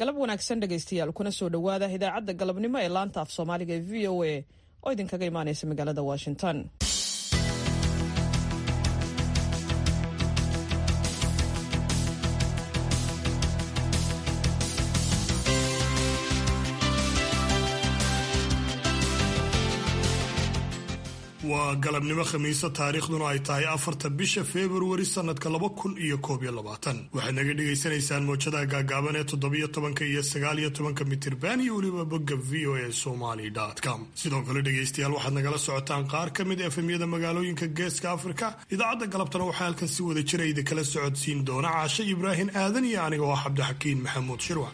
galab wanaagsan dhegaystayaal kuna soo dhowaada idaacadda galabnimo ee laanta af soomaaliga ee v o a oo idinkaga imaanaysa magaalada washington waa galabnimo khamiisa taariikhduna ay tahay afarta bisha februari sanadka laba kun iyo koob iyo labaatan waxaad naga dhagaysanaysaan moojadaha gaagaaban ee toddobiyo tobanka iyo sagaaliyo tobanka mitirban iyo weliba bogga v o a somaly com sidoo kale dhegaystayaal waxaad nagala socotaan qaar ka mid efemyada magaalooyinka geeska afrika idaacadda galabtana waxaa halkan si wada jira idinkala socodsiin doona caashe ibraahim aadan iyo aniga oo cabdixakiin maxamuud shirwac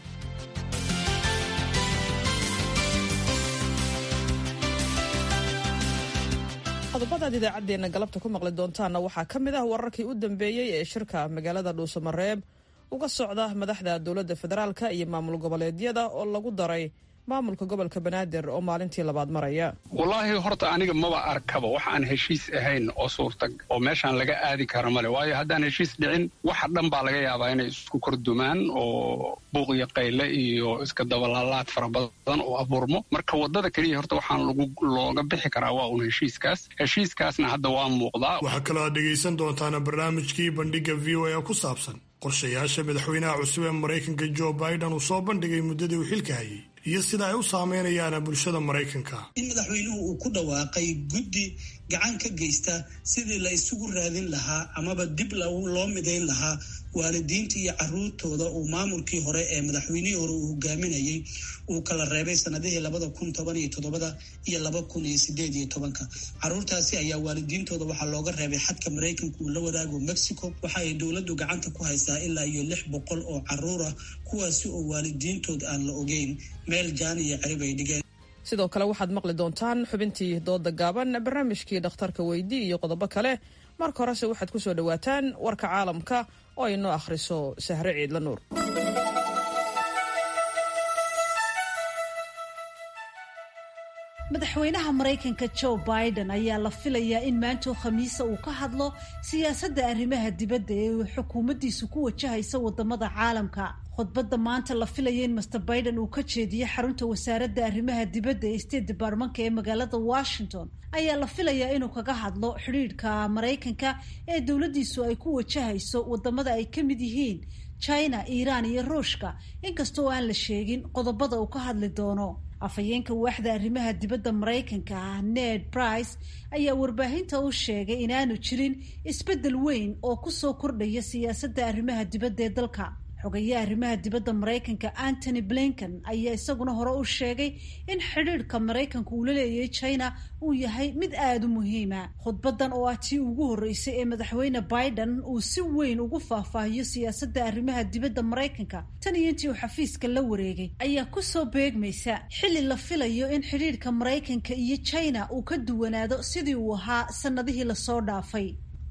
qodobadaad idaacaddeenna galabta ku maqli doontaanna waxaa ka mid ah wararkii u dambeeyey ee shirka magaalada dhuusamareeb uga socda madaxda dowladda federaalka iyo maamul goboleedyada oo lagu daray maamulka gobolka banaadir oo maalintii labaad maraya wallaahi horta aniga maba arkaba wax aan heshiis ahayn oo suurta oo meeshaan laga aadi kara male waayo haddaan heshiis dhicin waxa dhan baa laga yaabaa inay isku kordumaan oo buuq iyo qayle iyo iska dabalaalaad fara badan oo abuurmo marka waddada keliya horta waxaan lagu looga bixi karaa waa uun heshiiskaas heshiiskaasna hadda waa muuqdaa waxaa kaloo aad dhegaysan doontaana barnaamijkii bandhigga v o a ku saabsan qorshayaasha madaxweynaha cusub ee maraykanka jo biden uu soo bandhigay muddadii uu xilka hayay iyo sida ay u saameynayaan bulshada maraykanka in madaxweynuhu uu ku dhawaaqay guddi gacan ka geysta sidii la isugu raadin lahaa amaba dib loo midayn lahaa waalidiinta iyo caruurtooda uu maamulkii hore ee madaxweynihii hore uu hogaaminayay uu kala reebay sanadihii labada kun toban iyo toddobada iyo laba kun iyo sideed iyo tobanka caruurtaasi ayaa waalidiintooda waxaa looga reebay xadka maraykanka uu la wadaago mexico waxa ay dowladdu gacanta ku haysaa ilaa iyo lix boqol oo caruur ah kuwaasi oo waalidiintood aan la ogeyn meel jaan iyo cerib ay dhigeen sidoo kale waxaad maqli doontaan xubintii dooda gaaban barnaamijkii dhakhtarka weydi iyo qodobo kale marka horese waxaad ku soo dhowaataan warka caalamka oo ay noo akhriso sahre ciidla nuur madaxweynaha maraykanka joe biden ayaa la filayaa in maantoo khamiisa uu ka hadlo siyaasadda arrimaha dibadda ee uu xukuumaddiisu ku wajahaysa wadamada caalamka khudbadda maanta la filaya in master biden uu ka jeediyo xarunta wasaaradda arrimaha dibadda ee state departmanka ee magaalada washington ayaa la filayaa inuu kaga hadlo xidhiidhka maraykanka ee dowladdiisu ay ku wajahayso wadamada ay ka mid yihiin china iiraan iyo ruushka inkasta oo aan la sheegin qodobada uu ka hadli doono afhayeenka waaxda arrimaha dibadda maraykanka ah ned price ayaa warbaahinta u sheegay inaanu jirin isbeddel weyn oo kusoo kordhaya siyaasadda arrimaha dibadda ee dalka xogayaha arrimaha dibadda maraykanka antony blinken ayaa isaguna hore u sheegay in xidhiidhka maraykanka uu la leeyahay china uu yahay mid aada u muhiima khudbadan oo ah tii ugu horreysay ee madaxweyne biden uu si weyn ugu faahfaahiyo siyaasadda arrimaha dibadda maraykanka tan iyo intii uu xafiiska la wareegay ayaa kusoo beegmaysa xilli la filayo in xidhiidhka maraykanka iyo china uu ka duwanaado sidii uu ahaa sannadihii lasoo dhaafay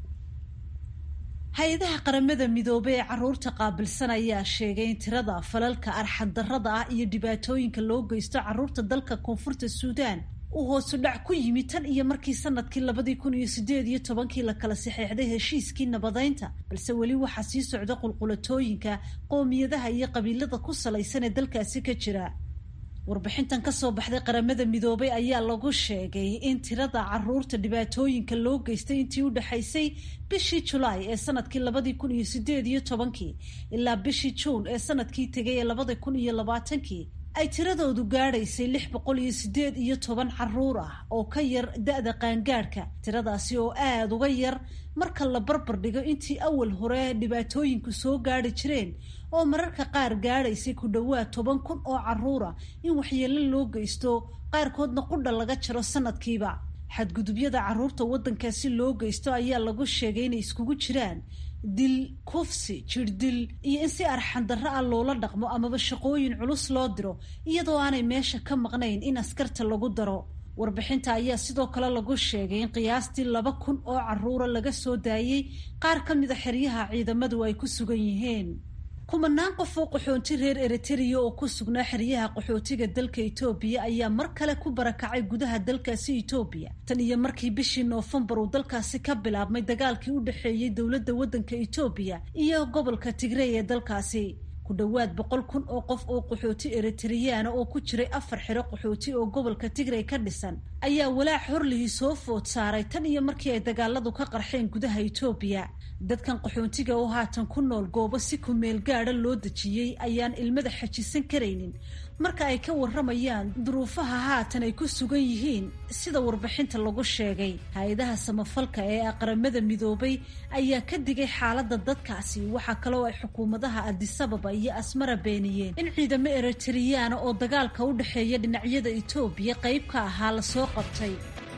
hay-adaha qaramada midoobey ee caruurta qaabilsan ayaa sheegay in tirada falalka arxaddarrada ah iyo dhibaatooyinka loo geysto caruurta dalka koonfurta suudaan uu hoosu dhac ku yimi tan iyo markii sanadkii labadii kun iyo sideed iyo tobankii la kala saxeexday heshiiskii nabadeynta balse weli waxaa sii socda qulqulatooyinka qoomiyadaha iyo qabiilada ku salaysan ee dalkaasi ka jira warbixintan kasoo baxday qaramada midoobay ayaa lagu sheegay in tirada caruurta dhibaatooyinka loo geystay intii u dhexaysay bishii julaay ee sanadkii labadii kun iyo sideed iyo tobankii ilaa bishii juun ee sanadkii tegay ee labada kun iyo labaatankii ay tiradoodu gaadhaysay lix boqol iyo sideed iyo toban caruur ah oo ka yar da-da qaangaadhka tiradaasi oo aada uga yar marka la barbar dhigo intii awal hore dhibaatooyinku soo gaadhi jireen oo mararka qaar gaadhaysay ku dhowaad toban kun oo caruura in waxyeelo loo geysto qaarkoodna qudha laga jaro sanadkiiba xadgudubyada caruurta waddankaasi loo geysto ayaa lagu sheegay inay iskugu jiraan dil kufsi jirdil iyo in si arxandarro ah loola dhaqmo amaba shaqooyin culus loo diro iyadoo aanay meesha ka maqnayn in askarta lagu daro warbixinta ayaa sidoo kale lagu sheegay in qiyaastii laba kun oo caruura laga soo daayey qaar ka mida xeryaha ciidamadu ay ku sugan yihiin kumanaan qof oo qaxoonti reer eritrea oo ku sugnaa xeryaha qaxootiga dalka etoobiya ayaa mar kale ku barakacay gudaha dalkaasi etoobiya tan iyo markii bishii noofembar uu dalkaasi ka bilaabmay dagaalkii u dhexeeyey dowladda waddanka etoobiya iyo gobolka tigrey ee dalkaasi ku dhowaad boqol kun oo qof oo qaxooti eritriyaana oo ku jiray afar xiro qaxooti oo gobolka tigray ka dhisan ayaa walaac horlihii soo food saaray tan iyo markii ay dagaaladu ka qarxeen gudaha etoobiya dadkan qaxoontiga oo haatan ku nool goobo si kumeel gaadha loo dejiyey ayaan ilmada xajisan karaynin marka ay ka warramayaan duruufaha haatan ay ku sugan yihiin sida warbixinta lagu sheegay hay-adaha samafalka ee aqramada midoobay ayaa ka digay xaaladda dadkaasi waxaa kaloo ay xukuumadaha adisababa iyo asmara beeniyeen in ciidamo eritriyaana oo dagaalka u dhexeeya dhinacyada etoobiya qayb ka ahaa lasoo qabtay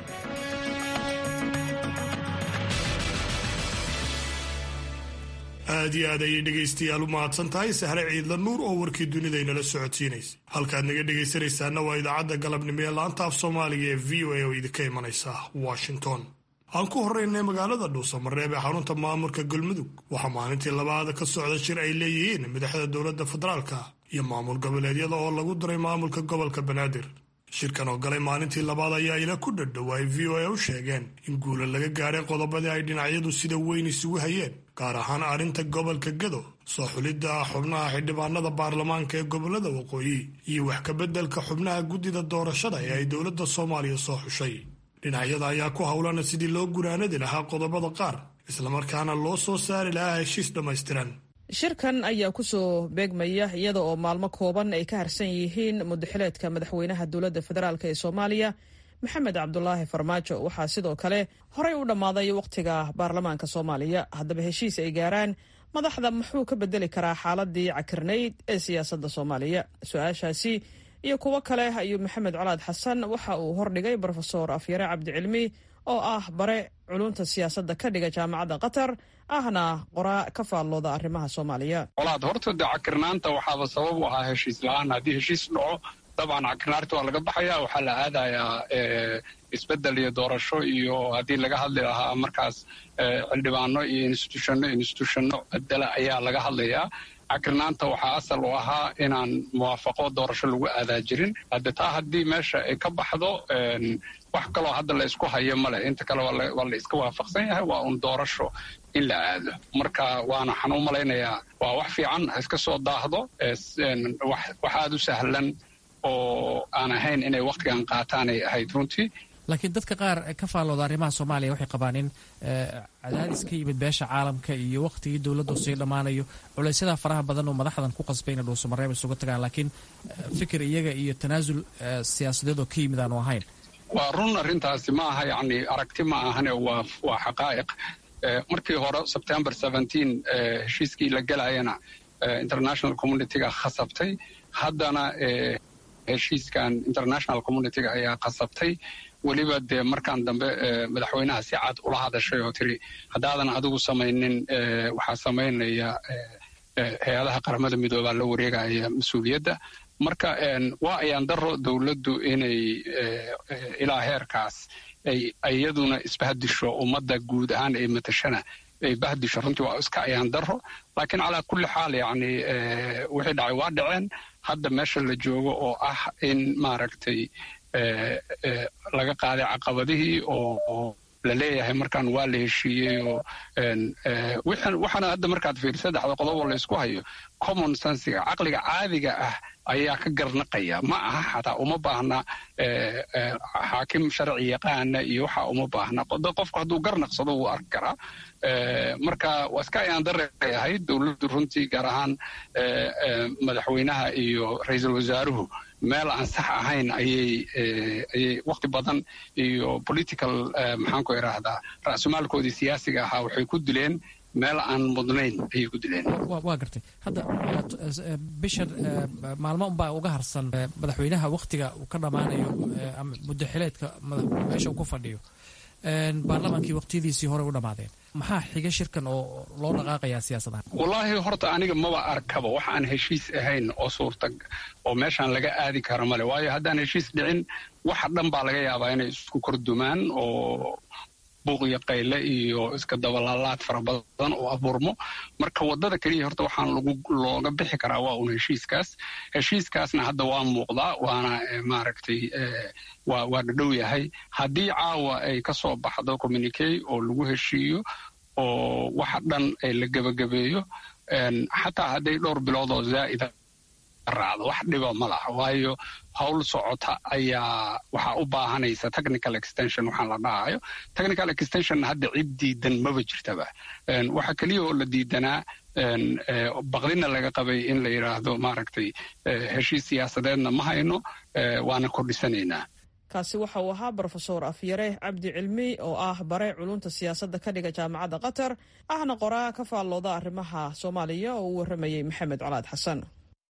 aad iyo aad ayay dhegaystayaal u mahadsan tahay sahre ciidla nuur oo warkii dunidaynala socodsiinaysa halkaad naga dhegaysanaysaana waa idaacadda galabnimo ee laanta af soomaaliga ee v o a oo idinka imanaysa washington aan ku horreynay magaalada dhuusamareeb ee xarunta maamulka galmudug waxaa maalintii labaad ka socda shir ay leeyihiin madaxda dowladda federaalka iyo maamul goboleedyada oo lagu diray maamulka gobolka banaadir shirkan oo galay maalintii labaad ayaa ila ku dhadhow ay v o a u sheegeen in guula laga gaadhay qodobadii ay dhinacyadu sida weyn isugu hayeen gaar ahaan arrinta gobolka gado soo xulidda xubnaha xildhibaanada baarlamaanka ee gobolada waqooyi iyo wax kabeddelka xubnaha guddida doorashada ee ay dowladda soomaaliya soo xushay dhinacyada ayaa ku howlana sidii loo guraanadi lahaa qodobada qaar islamarkaana loo soo saari lahaa heshiis dhammaystiran shirkan ayaa kusoo beegmaya iyada oo maalmo kooban ay ka harsan yihiin mudaxileedka madaxweynaha dowladda federaalk ee soomaaliya maxamed cabdulaahi farmaajo waxaa sidoo kale horey u dhammaaday wakhtiga baarlamaanka soomaaliya haddaba heshiis ay gaaraan madaxda muxuu ka bedeli karaa xaaladii cakirnayd ee siyaasadda soomaaliya su-aashaasi iyo kuwo kale ayuu maxamed colaad xasan waxa uu hordhigay brofesor afyare cabdicilmi oo ah bare culunta siyaasadda ka dhiga jaamacadda qatar ahna qoraa ka faallooda arrimaha soomaaliya colaad horta de cakirnaanta waxaaba sabab u ahaa heshiis la-aan haddii heshiis dhaco dabcan cakirnaarta waa laga baxaya waxaa la aadayaa isbedel iyo doorasho iyo haddii laga hadli lahaa markaas xildhibaano iyo institutionno institutionno bedela ayaa laga hadlayaa cakirnaanta waxaa asal u ahaa inaan muwaafaqo doorasho lagu aadaa jirin hadde taa haddii meesha ay ka baxdo wax kaloo hadda la isku hayo male inta kale waa la iska waafaqsan yahay waa un doorasho in la aado marka waana waxaan u malaynayaa waa wax fiican ha iska soo daahdo wax aada u sahlan oo aan ahayn inay wakhtigan qaataanay ahayd runtii laakiin dadka qaar ka faallooda arrimaha soomaaliya waxay qabaan in cadaadis ka yimid beesha caalamka iyo wakhtigii dowladdu sii dhammaanayo culaysyada faraha badan oo madaxdan ku qasbay inay dhuusamareeb isuga tagaan laakiin fikir iyaga iyo tanaasul siyaasadeed oo ka yimid aanu ahayn waa run arrintaasi ma aha yacni aragti ma ahane waa waa xaqaa'iq markii hore sebtember seventeen heshiiskii la gelayana international communityga khasabtay haddana heshiiskan international communityga ayaa khasabtay weliba dee markaan dambe madaxweynaha si cad ula hadashay oo tiri haddaadan adigu samaynin waxaa samaynaya hay-adaha qaramada midoobaa la wareegaya mas-uuliyadda marka waa ayaan daro dowladdu inay ilaa heerkaas ay iyaduna isbahdisho ummadda guud ahaan ay matashana ay bahdisho runtii waa iska ayaan daro laakiin calaa kulli xaal yacni wixii dhacay waa dhaceen hadda meesha la joogo oo ah in maaragtay laga qaaday caqabadihii oo la leeyahay markaan waa la heshiiyey oo waxaana hadda markaad fiiri saddexda qodob oo laysku hayo common sensiga caqliga caadiga ah ayaa ka garnaqaya ma aha xataa uma baahna xaakim sharci yaqaana iyo waxa uma baahna qofku hadduu garnaqsado wuu arki karaa marka waa iska ayaan dareeray ahayd dowladdu runtii gaar ahaan madaxweynaha iyo ra-iisul wasaaruhu meel aan sax ahayn ayay ayay wakti badan iyo political maxaan ku idhaahdaa ra'sumaalkoodii siyaasiga ahaa waxay ku dileen meel aan mudnayn ayay ku dileen waa gartay hadda bishan maalmo unbaa uga harsan madaxweynaha wakhtiga uu ka dhammaanayo ama muddo xileedka meesha uu ku fadhiyo baarlamaankii waqtiyadiisii hore u dhammaadeen maxaa xiga shirkan oo loo dhaqaaqayaa siyaasadaha wallaahi horta aniga maba arkaba wax aan heshiis ahayn oo suurta oo meeshaan laga aadi karo male waayo haddaan heshiis dhicin waxa dhan baa laga yaabaa inay isku kordumaan oo buuq iyo qayle iyo iska dabalaalaad fara badan oo abuurmo marka waddada keliya horta waxaan lagu looga bixi karaa waa un heshiiskaas heshiiskaasna hadda waa muuqdaa waana maaragtay waa waa dhadhow yahay haddii caawa ay ka soo baxdo communicay oo lagu heshiiyo oo waxa dhan la gebagabeeyo xataa hadday dhowr bilood oo zaa'ida raacdo wax dhiba ma laha waayo howl socota ayaa waxaa u baahanaysa technical extension waxaan la dhahayo technical extension hadda cid diidan maba jirtaba waxaa keliya oo la diidanaa baqdina laga qabay in la yidhaahdo maaragtay heshiis siyaasadeedna ma hayno waana kordhisanaynaa kaasi waxa uu ahaa brofesor afyare cabdi cilmi oo ah bare culunta siyaasadda ka dhiga jaamacadda qatar ahna qoraa ka faallooda arrimaha soomaaliya oo uu warramayey maxamed colaad xasan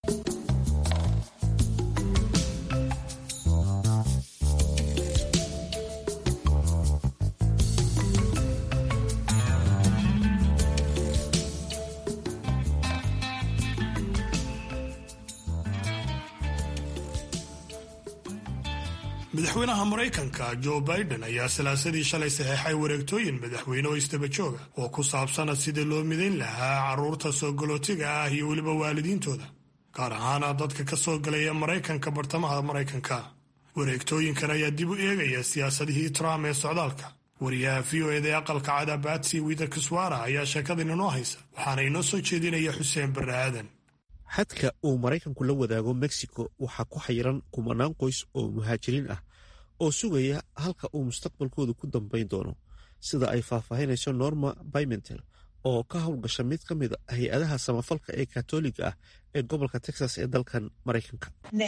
madaxweynaha maraykanka jo biden ayaa salaasadii shalay saxeexay wareegtooyin madaxweyne oo isdaba jooga oo ku saabsana sidii loo midayn lahaa carruurta soo galootiga ah iyo weliba waalidiintooda gaar ahaana dadka ka soo galaya maraykanka bartamaha maraykanka wareegtooyinkan ayaa dib u eegaya siyaasadihii trump ee socdaalka wariyaha v o eda ee aqalka cada batsi widerkiswara ayaa sheekadan inoo haysa waxaana inoo soo jeedinaya xuseen barre aadan xadka uu maraykanku la wadaago mexico waxaa ku xayiran kumanaan qoys oo muhaajiriin ah oo sugaya halka uu mustaqbalkoodu ku dambayn doono sida ay faahfaahinayso norma bymentel oo ka howlgasha mid ka mid a hay-adaha samafalka ee katoliga ah ee gobolka texas ee dalkan maraykanka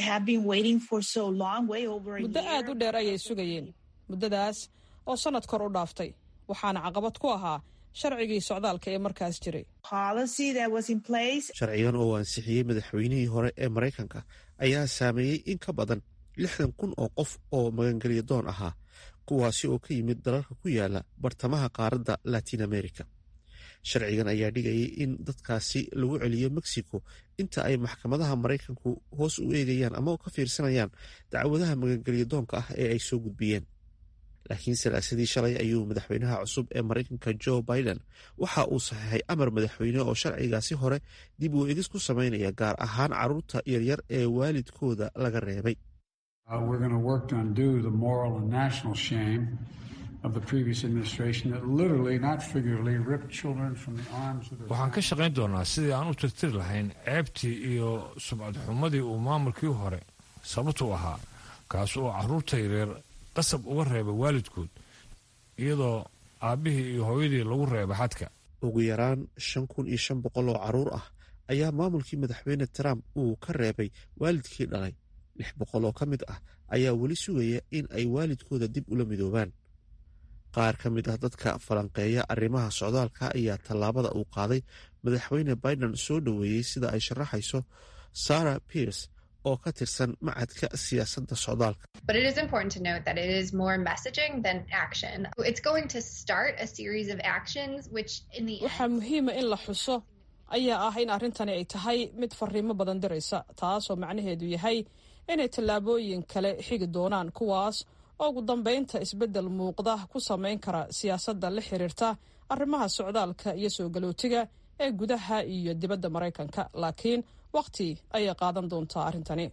muddo aad u dheer ayay sugayeen muddadaas oo sannad kor u dhaaftay waxaana caqabad ku ahaa sharcigii socdaalka ee markaas jiray sharcigan oo ansixiyey madaxweynihii hore ee maraykanka ayaa saameeyey in ka badan lixdan kun oo qof oo magangelya doon ahaa kuwaasi oo ka yimid dalalka ku yaala bartamaha qaaradda latin america sharcigan ayaa dhigayay in dadkaasi lagu celiyo mexico inta ay maxkamadaha maraykanku hoos u eegayaan ama ka fiirsanayaan dacwadaha magangelya doonka ah ee ay soo gudbiyeen laakiin salaasadii shalay ayuu madaxweynaha cusub ee maraykanka jo biden waxa uu saxeexay amar madaxweyne oo sharcigaasi hore dib uu egis ku samaynaya gaar ahaan carruurta yaryar ee waalidkooda laga reebay waxaan ka shaqayn doonaa sidii aan u tirtiri lahayn ceebtii iyo sumcad xumadii uu maamulkii hore sababtu ahaa kaas oo carruurta yaryar qasab uga reeba waalidkood iyadoo aabbihii iyo hooyadii lagu reeba xadka ugu yaraan shan kun iyo shan boqol oo carruur ah ayaa maamulkii madaxweyne trump uu ka reebay waalidkii dhalay lix boqol oo ka mid ah ayaa weli sugaya in ay waalidkooda dib ula midoobaan qaar ka mid ah dadka falanqeeya arrimaha socdaalka ayaa tallaabada uu qaaday madaxweyne biden soo dhoweeyey sida ay sharaxayso sarah pierce oo ka tirsan macadka siyaasadda socdaalka waxaa muhiima in la xuso ayaa ah in arrintani ay tahay mid fariimo badan diraysa taasoo macnaheedu yahay inay tallaabooyin kale xigi doonaan kuwaas oo ugu dambaynta isbeddel muuqda ku samayn kara siyaasadda la xiriirta arrimaha socdaalka iyo soo galootiga ee gudaha iyo dibadda maraykanka laakiin waqti ayay qaadan doontaa arrintani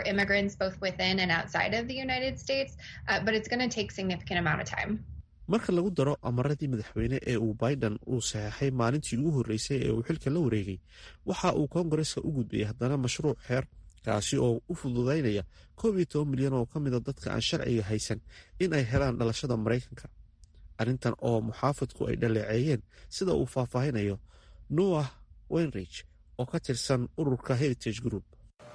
marka lagu daro amaradii madaxweyne ee uu biden uu saxeexay maalintii ugu horreysay ee uu xilka la wareegay waxa uu koongareska u gudbayay haddana mashruuc xeer kaasi oo u fududaynaya koob iyo toban milyan oo ka mida dadka aan sharciga haysan in ay helaan dhalashada maraykanka arrintan oo muxaafadku ay dhaleeceeyeen sida uu faahfaahinayo noah wenrich oo ka tirsan ururka heritage group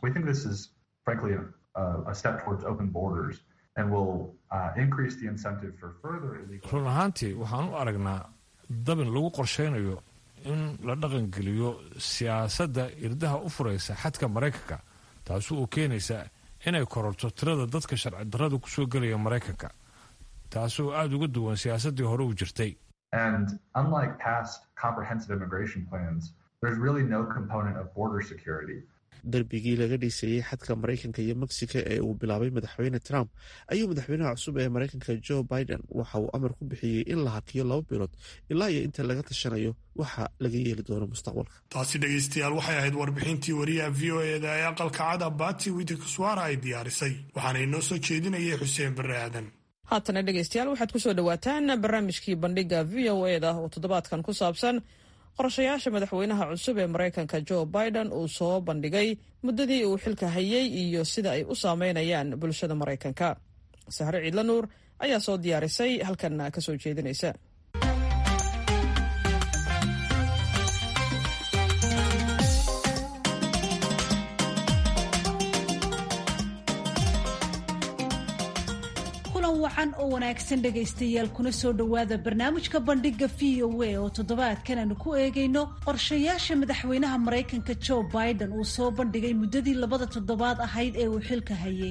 run ahaantii waxaan u aragnaa dabin lagu qorshaynayo in la dhaqangeliyo siyaasadda irdaha u furaysa xadka maraykanka taasi oo keenaysa inay kororto tirada dadka sharci darrada ku soo gelaya maraykanka taasi oo aada uga duwan siyaasaddii hore u jirtay darbigii laga dhiisayey xadka maraykanka iyo mexico ee uu bilaabay madaxweyne trump ayuu madaxweynaha cusub ee maraykanka jo biden waxa uu amar ku bixiyey in la hakiyo laba bilood ilaa iyo inta laga tashanayo waxa laga yeeli doono mustaqbalka taasi dhegaystayaal waxay ahayd warbixintii wariyaha v o eda ee aqalka cada bati widikuswara ay diyaarisay waxaana inoo soo jeedinayay xuseen barre aadan haatana dhegaystayaal waxaad ku soo dhowaataan barnaamijkii bandhiga v o eda oo toddobaadkan ku saabsan qorshayaasha madaxweynaha cusub ee maraykanka joe biden uu soo bandhigay muddadii uu xilka hayay iyo sida ay u saameynayaan bulshada maraykanka sahre ciidla nuur ayaa soo diyaarisay halkan ka soo jeedinaysa wacan oo wanaagsan dhegaystayaal kuna soo dhowaada barnaamijka bandhiga v o a oo toddobaadkan aanu ku eegayno qorshayaasha madaxweynaha maraykanka joe biden uu soo bandhigay muddadii labada toddobaad ahayd ee uu xilka hayay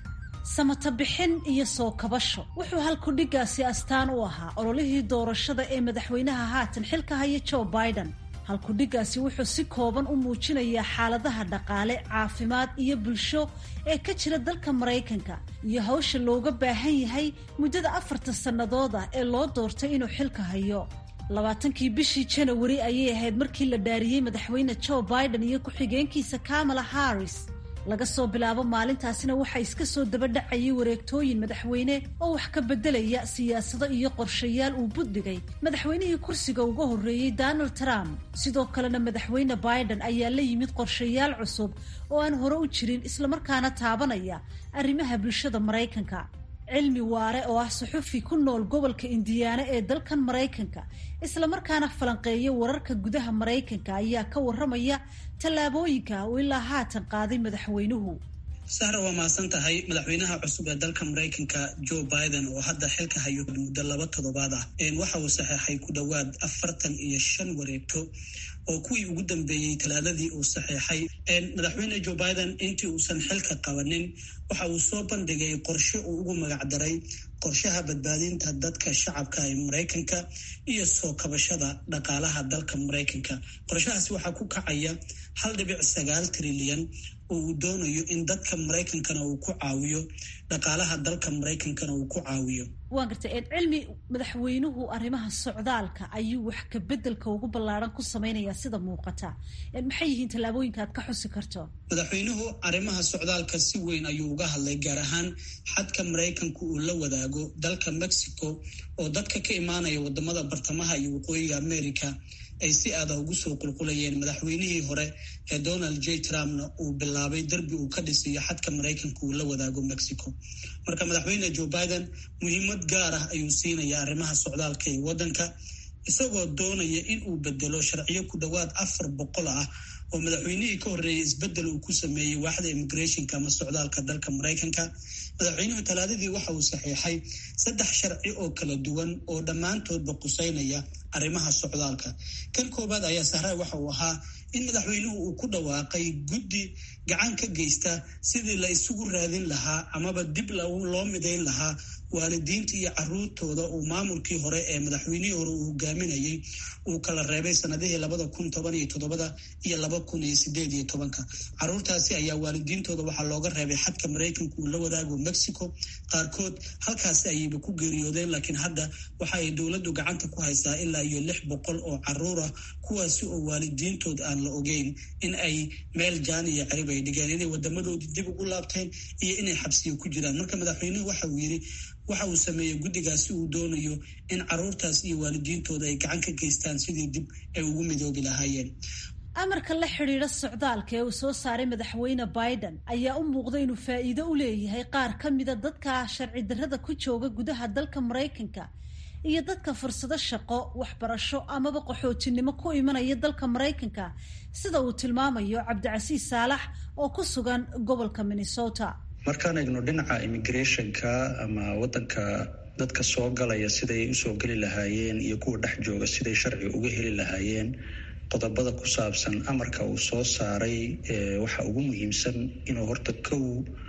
samata bixin iyo soo kabasho wuxuu halkudhigaasi astaan u ahaa ololihii doorashada ee madaxweynaha haatan xilka haya joe biden halkudhigaasi wuxuu si kooban u muujinayaa xaaladaha dhaqaale caafimaad iyo bulsho ee ka jira dalka maraykanka iyo hawsha looga baahan yahay muddada afarta sannadood ah ee loo doortay inuu xilka hayo labaatankii bishii janawari ayay ahayd markii la dhaariyey madaxweyne joe biden iyo ku-xigeenkiisa kamala harris laga soo bilaabo maalintaasina waxaa iska soo dabadhacayay wareegtooyin madaxweyne oo wax ka beddelaya siyaasado iyo qorshayaal uu buddhigay madaxweynihii kursiga uga horreeyey donald trump sidoo kalena madaxweyne biden ayaa la yimid qorshayaal cusub oo aan hore u jirin islamarkaana taabanaya arrimaha bulshada maraykanka cilmi waare oo ah suxufi ku nool gobolka indiyaana ee dalkan maraykanka islamarkaana falanqeeya wararka gudaha maraykanka ayaa ka warramaya tallaabooyinka uu ilaa haatan qaaday madaxweynuhu sahra waa mahadsan tahay madaxweynaha cusub ee dalka maraykanka joe biden oo hadda xilka hayo muddo laba toddobaad ah waxa uu saxeexay ku dhowaad afartan iyo shan wareegto oo kuwii ugu dambeeyey talaadadii uu saxeexay madaxweyne joe biden intii uusan xilka qabanin waxa uu soo bandhigay qorshe uu ugu magacdaray qorshaha badbaadinta dadka shacabka ee maraykanka iyo soo kabashada dhaqaalaha dalka maraykanka qorshahaasi waxaa ku kacaya hal dhibic sagaal trilyan oo uu doonayo in dadka maraykankana uu ku caawiyo dhaqaalaha dalka maraykankana uu ku caawiyo waan gartay cilmi madaxweynuhu arrimaha socdaalka ayuu wax ka beddelka ugu ballaaran ku samaynayaa sida muuqata maxay yihiin tallaabooyinka aad ka xusi karto madaxweynuhu arrimaha socdaalka si weyn ayuu uga hadlay gaar ahaan xadka maraykanku uu la wadaago dalka mexico oo dadka ka imaanaya wadamada bartamaha iyo waqooyiga america ay si aada ugu soo qulqulayeen madaxweynihii hore ee donald j trumpna uu bilaabay derbi uu ka dhisiyo xadka maraykanka uu la wadaago mexico marka madaxweyne joe biden muhiimad gaar ah ayuu siinaya arrimaha socdaalka ee waddanka isagoo doonaya in uu bedelo sharciyo ku dhowaad afar boqol ah oo madaxweynihii ka horreeyay isbeddel uu ku sameeyey waaxda immigrationka ama socdaalka dalka maraykanka madaxweynuhu talaadadii waxa uu saxiixay saddex sharci oo kala duwan oo dhammaantoodba quseynaya arrimaha socdaalka kan koowaad ayaa sahray waxa uu ahaa in madaxweynuhu uu ku dhawaaqay guddi gacan ka geysta sidii la isugu raadin lahaa amaba dib loo midayn lahaa waalidiinta iyo caruurtooda uu maamulkii hore ee madaxweynihii hore uu hogaaminayay uu kala reebay sanadihii labada kun toban iyo toddobada iyo laba kun iyo sideed iyo tobanka caruurtaasi ayaa waalidiintooda waxaa looga reebay xadka maraykanka uu la wadaago mexico qaarkood halkaasi ayayba ku geeriyoodeen laakiin hadda waxa ay dowladdu gacanta ku haysaa ilaa iyo lix boqol oo caruur ah kuwaasi oo waalidiintood aan la ogeyn in ay meel jaan iyo cerib ay dhigeen inay wadamadoodii dib ugu laabteen iyo inay xabsiyo ku jiraan marka madaxweynuhu waxa uu yidhi waxa uu sameeyey guddigaasi uu doonayo in caruurtaas iyo waalidiintooda ay gacan ka geystaan sidii dib ay ugu midoobi lahaayeen amarka la xidhiidha socdaalka ee uu soo saaray madaxweyne biden ayaa u muuqda inuu faa'iido u leeyahay qaar ka mida dadka sharci darrada ku jooga gudaha dalka maraykanka iyo dadka fursado shaqo waxbarasho amaba qaxootinimo ku imanaya dalka maraykanka sida uu tilmaamayo cabdicasiis saalax oo ku sugan gobolka minnesota markaan eegno dhinaca immigrationka ama wadanka dadka soo galaya siday usoo geli lahaayeen iyo kuwa dhex jooga siday sharci uga heli lahaayeen qodobada ku saabsan amarka uu soo saaray waxa ugu muhiimsan inuu horta kow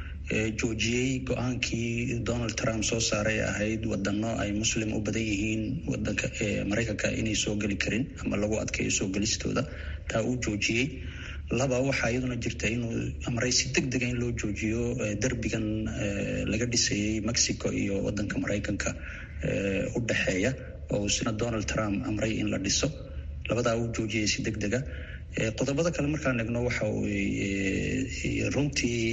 joojiyey go-aankii donald trump soo saaray ahayd wadano ay muslim u badan yihiin wadanka maraykanka inay soo geli karin ama lagu adkeeyo soo gelistooda taa uu joojiyey laba waxaa iyaduna jirta inuu amray si deg dega in loo joojiyo derbigan laga dhisayay mexico iyo wadanka maraykanka u dhexeeya oo isna donald trump amray in la dhiso labadaa uu joojiyay si deg dega qodobada kale markaan eegno waxa runtii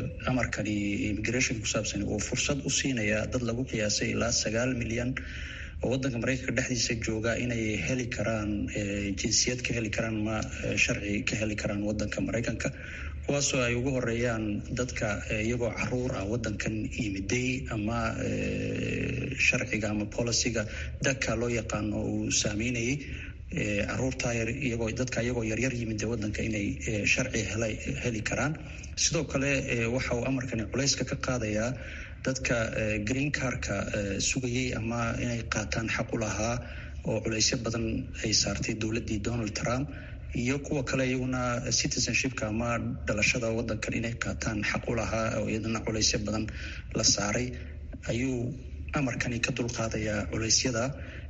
amarkani immigration ku saabsan uu fursad u siinaya dad lagu qiyaasay ilaa sagaal milyan oo wadanka maraykanka dhexdiisa jooga inay heli karaan jinsiyad ka heli karaan ma sharci ka heli karaan wadanka maraykanka kuwaasoo ay ugu horeeyaan dadka iyagoo caruur ah wadankan yimiday ama sharciga ama boliciga daka loo yaqaano uu saameynayay caruurta iyagoo dadka iyagoo yaryar yimid wadanka inay sharci heli karaan sidoo kale waxa uu amarkani culayska ka qaadayaa dadka green carka sugayay ama inay qaataan xaq u lahaa oo culaysyo badan ay saartay dowladdii donald trump iyo kuwa kale iyaguna citizenshipka ama dhalashada wadankan inay qaataan xaq u lahaa oo iyadana culaysyo badan la saaray ayuu amarkani ka dulqaadayaa culeysyada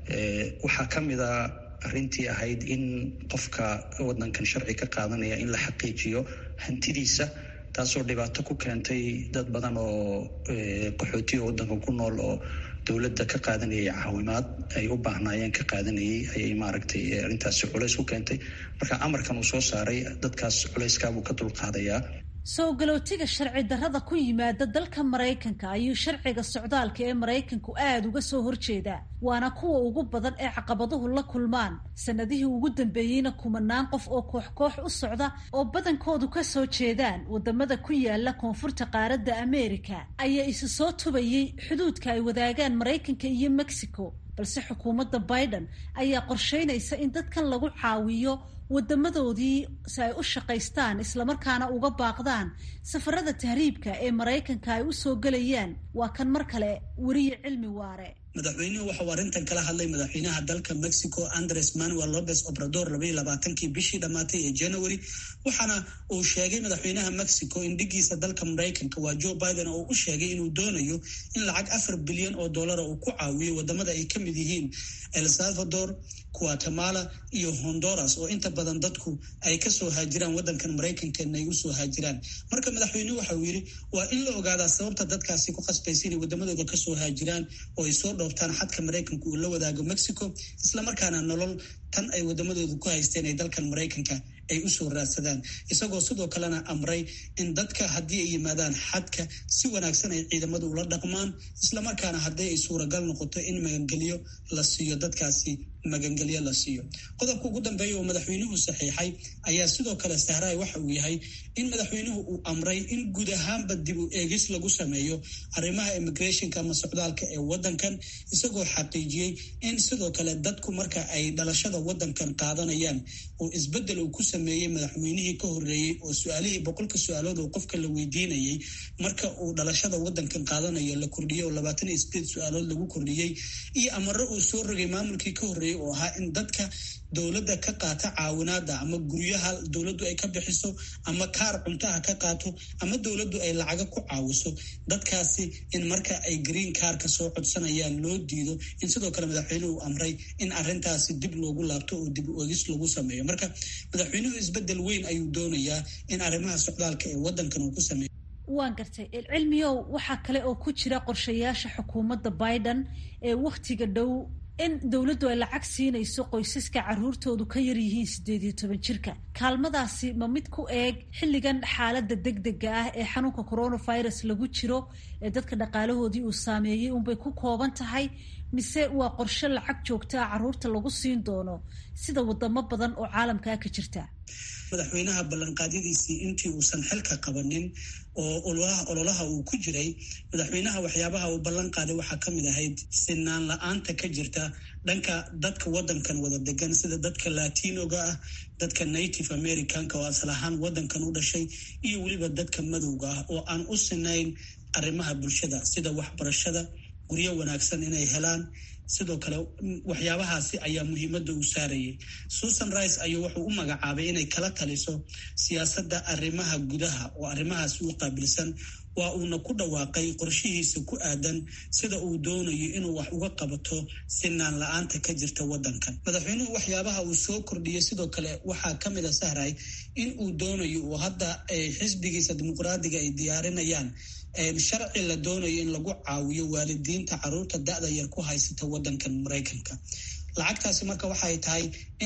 waxaa ka mid a arrintii ahayd in qofka wadankan sharci ka qaadanaya in la xaqiijiyo hantidiisa taasoo dhibaato ku keentay dad badan oo qaxootiga wadanka ku nool oo dowladda ka qaadanayay caawimaad ay u baahnaayeen ka qaadanayay ayay maaragtay arrintaasi culays ku keentay marka amarkan uu soo saaray dadkaas culayskaabuu ka dulqaadayaa soo galootiga sharci darrada ku yimaada dalka maraykanka ayuu sharciga socdaalka ee maraykanku aada uga soo horjeedaa waana kuwa ugu badan ee caqabaduhu la kulmaan sanadihii ugu dambeeyeyna kumanaan qof oo koox koox u socda oo badankoodu ka soo jeedaan wadamada ku yaala koonfurta qaaradda ameerika ayaa isu soo tubayay xuduudka ay wadaagaan maraykanka iyo mexico balse xukuumadda biden ayaa qorsheynaysa in dadkan lagu caawiyo wadamadoodii si ay u shaqaystaan islamarkaana uga baaqdaan safarada tahriibka ee maraykanka ay u soo gelayaan waa kan mar kale weriye cilmi waare madaxweynuhu waxauu arrintan kala hadlay madaxweynaha dalka mexico andres manuel lopez obrador labaiyo labaatankii bishii dhammaatay ee january waxaana uu sheegay madaxweynaha mexico in dhigiisa dalka maraykanka waa joe biden oo u sheegay inuu doonayo in lacag afar bilyan oo dollara uu ku caawiyo wadamada ay ka mid yihiin el salvador guatemala iyo honduras oo inta badan dadku ay kasoo haajiraan wadankan maraykankan ay usoo haajiraan marka madaxweynuhu waxa uu yidhi waa in la ogaadaa sababta dadkaasi ku qasbaysa inay wadamadooda kasoo haajiraan oo ay soo dhooftaan xadka maraykanka uu la wadaago mexico islamarkaana nolol tan ay wadamadooda ku haysteen ay dalkan maraykanka ay usoo raadsadaan isagoo sidoo kalena amray in dadka haddii ay yimaadaan xadka si wanaagsan ay ciidamadu ula dhaqmaan islamarkaana haddii ay suuragal noqoto in magangelyo la siiyo dadkaasi magangelyo la siiyo qodobka ugu dambeeya oo madaxweynuhu saxiixay ayaa sidoo kale sahraay waxa uu yahay in madaxweynuhu uu amray in guud ahaanba dib u eegis lagu sameeyo arrimaha immigrationka ama socdaalka ee wadankan isagoo xaqiijiyey in sidoo kale dadku marka ay dhalashada wadankan qaadanayaan oo isbedel uu ku sameeyey madaxweynihii ka horeeyey oo su-aalihii boqolka su-aalood oo qofka la weydiinayay marka uu dhalashada wadankan qaadanayo la kordhiyey oo labaatan iyo sideed su-aalood lagu kordhiyey iyo amaro uu soo rogay maamulkii ka horeeyey oo ahaa in dadka dowladda ka qaata caawinaada ama guryaha dowladdu ay ka bixiso ama kaar cuntaha ka qaato ama dowladdu ay lacaga ku caawiso dadkaasi in marka ay green kaarka soo codsanayaan loo diido in sidoo kale madaxweynuhu amray in arintaasi dib loogu laabto oo dib u egis lagu sameeyo marka madaxweynuhu isbedel weyn ayuu doonayaa in arrimaha socdaalka ee wadankan uu ku sameeyo waan gartay cilmiyow waxaa kale oo ku jira qorshayaasha xukuumadda biden ee wakhtiga dhow in dowladdu ay lacag siinayso qoysaska caruurtoodu ka yar yihiin siddeed iyo toban jirka kaalmadaasi ma mid ku eeg xilligan xaaladda degdega ah ee xanuunka coronavirus lagu jiro ee dadka dhaqaalahoodii uu saameeyey unbay ku kooban tahay mise waa qorshe lacag joogta ah caruurta lagu siin doono sida wadamo badan oo caalamkaa ka jirta madaxweynaha ballanqaadyadiisii intii uusan xilka qabanin oo ololaha uu ku jiray madaxweynaha waxyaabaha uu ballan qaaday waxaa ka mid ahayd sinaan la-aanta ka jirta dhanka dadka wadankan wada degan sida dadka latinoga ah dadka native americanka oo asal ahaan wadankan u dhashay iyo weliba dadka madowga ah oo aan u sinayn arrimaha bulshada sida waxbarashada guryo wanaagsan inay helaan sidoo kale waxyaabahaasi ayaa muhiimadda uu saarayay susan rice ayuu wuxuu u magacaabay inay kala taliso siyaasadda arrimaha gudaha oo arrimahaasi u qaabilsan waa uuna ku dhawaaqay qorshihiisa ku aadan sida uu doonayo inuu wax uga qabato sinaan la-aanta ka jirta wadankan madaxweynuhu waxyaabaha uu soo kordhiyey sidoo kale waxaa ka mid a sahray in uu doonayo oo hadda xisbigiisa dimuqraadiga ay diyaarinayaan sharci la doonayo in lagu caawiyo waalidiinta caruurta da-da yar ku haysata wadankan maraykanka lacagtaasi marka waxay tahay in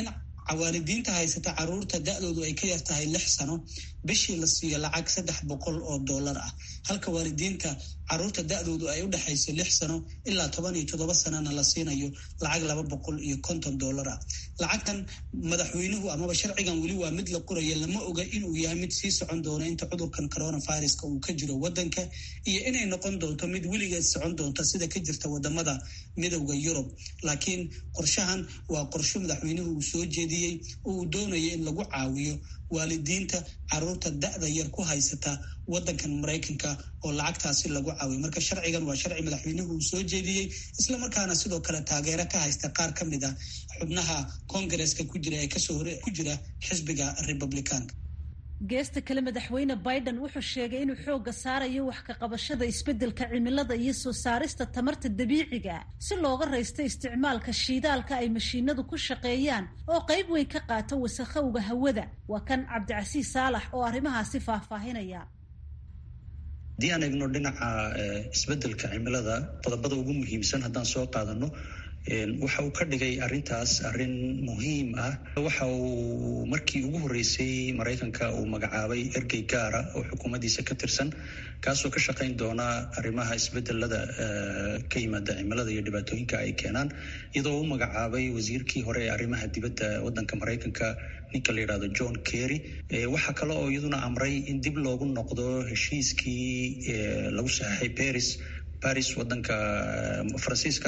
waalidiinta haysata caruurta da-doodu ay ka yartahay lix sano bishii la siiyo lacag saddex boqol oo dollar ah halka waalidiinta caruurta da-doodu ay u dhexayso lix sano ilaa toban iyo toddoba sanana la siinayo lacag laba boqol iyo konton dollar ah lacagtan madaxweynuhu amaba sharcigan weli waa mid la qoraya lama oga inuu yahay mid sii socon doono inta cudurkan coronaviruska uu ka jiro wadanka iyo inay noqon doonto mid weligeed socon doonta sida ka jirta wadamada midowda yurub laakiin qorshahan waa qorsho madaxweynuhu uu soo jeediyey oo uu doonaya in lagu caawiyo waalidiinta caruurta da-da yar ku haysata wadankan maraykanka oo lacagtaasi lagu caawiyo marka sharcigan waa sharci madaxweynuhu uu soo jeediyey islamarkaana sidoo kale taageero ka haysta qaar ka mid a xubnaha kongareska ku jira ee kasoo hore ku jira xisbiga republicaanka geesta kale madaxweyne biden wuxuu sheegay inuu xoogga saarayo wax ka qabashada isbeddelka cimilada iyo soo saarista tamarta dabiiciga si looga raysto isticmaalka shiidaalka ay mashiinadu ku shaqeeyaan oo qayb weyn ka qaata wasakhowga hawada waa kan cabdicasiis saalax oo arrimahaasi faahfaahinaya haddii aan eegno dhinaca isbeddelka cimilada qodobada ugu muhiimsan haddaan soo qaadano waxa uu ka dhigay arintaas arin muhiim ah waxa uu markii ugu horreysay maraykanka uu magacaabay ergey gaara oo xukuumaddiisa ka tirsan kaasoo ka shaqayn doona arrimaha isbedelada ka yimaada cimilada iyo dhibaatooyinka ay keenaan iyadoo u magacaabay wasiirkii hore ee arrimaha dibadda waddanka maraykanka ninka la yidhahdo john kerry waxaa kale oo iyaduna amray in dib loogu noqdo heshiiskii lagu saxeixay paris paris waddanka faransiiska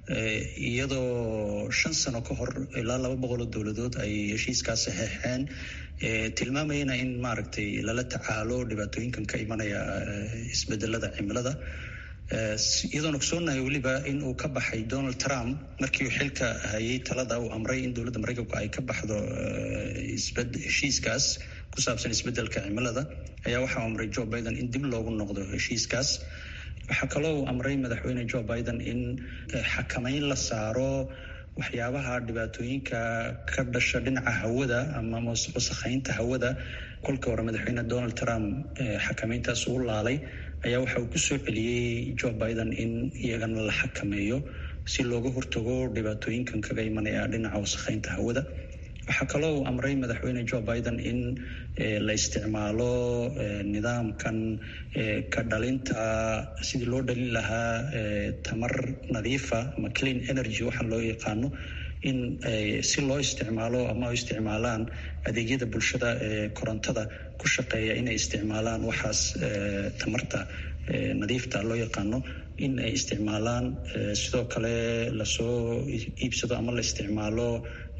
iyadoo shan sano ka hor ilaa laba boqol oo dowladood ay heshiiskaas saxeexeen tilmaamayana in maaragtay lala tacaalo dhibaatooyinkan ka imanaya isbedelada cimilada iyadoona ogsoonahay weliba in uu ka baxay donald trump markii uu xilka hayay talada uu amray in dowladda maraykanku ay ka baxdo heshiiskaas ku saabsan isbedelka cimilada ayaa waxau amray joe biden in dib loogu noqdo heshiiskaas waxaa kaloo uu amray madaxweyne joe biden in xakameyn la saaro waxyaabaha dhibaatooyinka ka dhasha dhinaca hawada ama wasakheynta hawada kolkii hore madaxweyne donald trump xakameyntaas uu laalay ayaa waxa uu ku soo celiyey joe biden in iyagana la xakameeyo si looga hortago dhibaatooyinkan kaga imanaya dhinaca wasakheynta hawada waxaa kaloo uu amray madaxweyne joe biden in la isticmaalo nidaamkan ka dhalinta sidii loo dhalin lahaa tamar nadiifa ama clean energy waxaa loo yaqaano in si loo isticmaalo ama isticmaalaan adeegyada bulshada ee korontada ku shaqeeya inay isticmaalaan waxaas tamarta nadiifta loo yaqaano in ay isticmaalaan sidoo kale lasoo iibsado ama la isticmaalo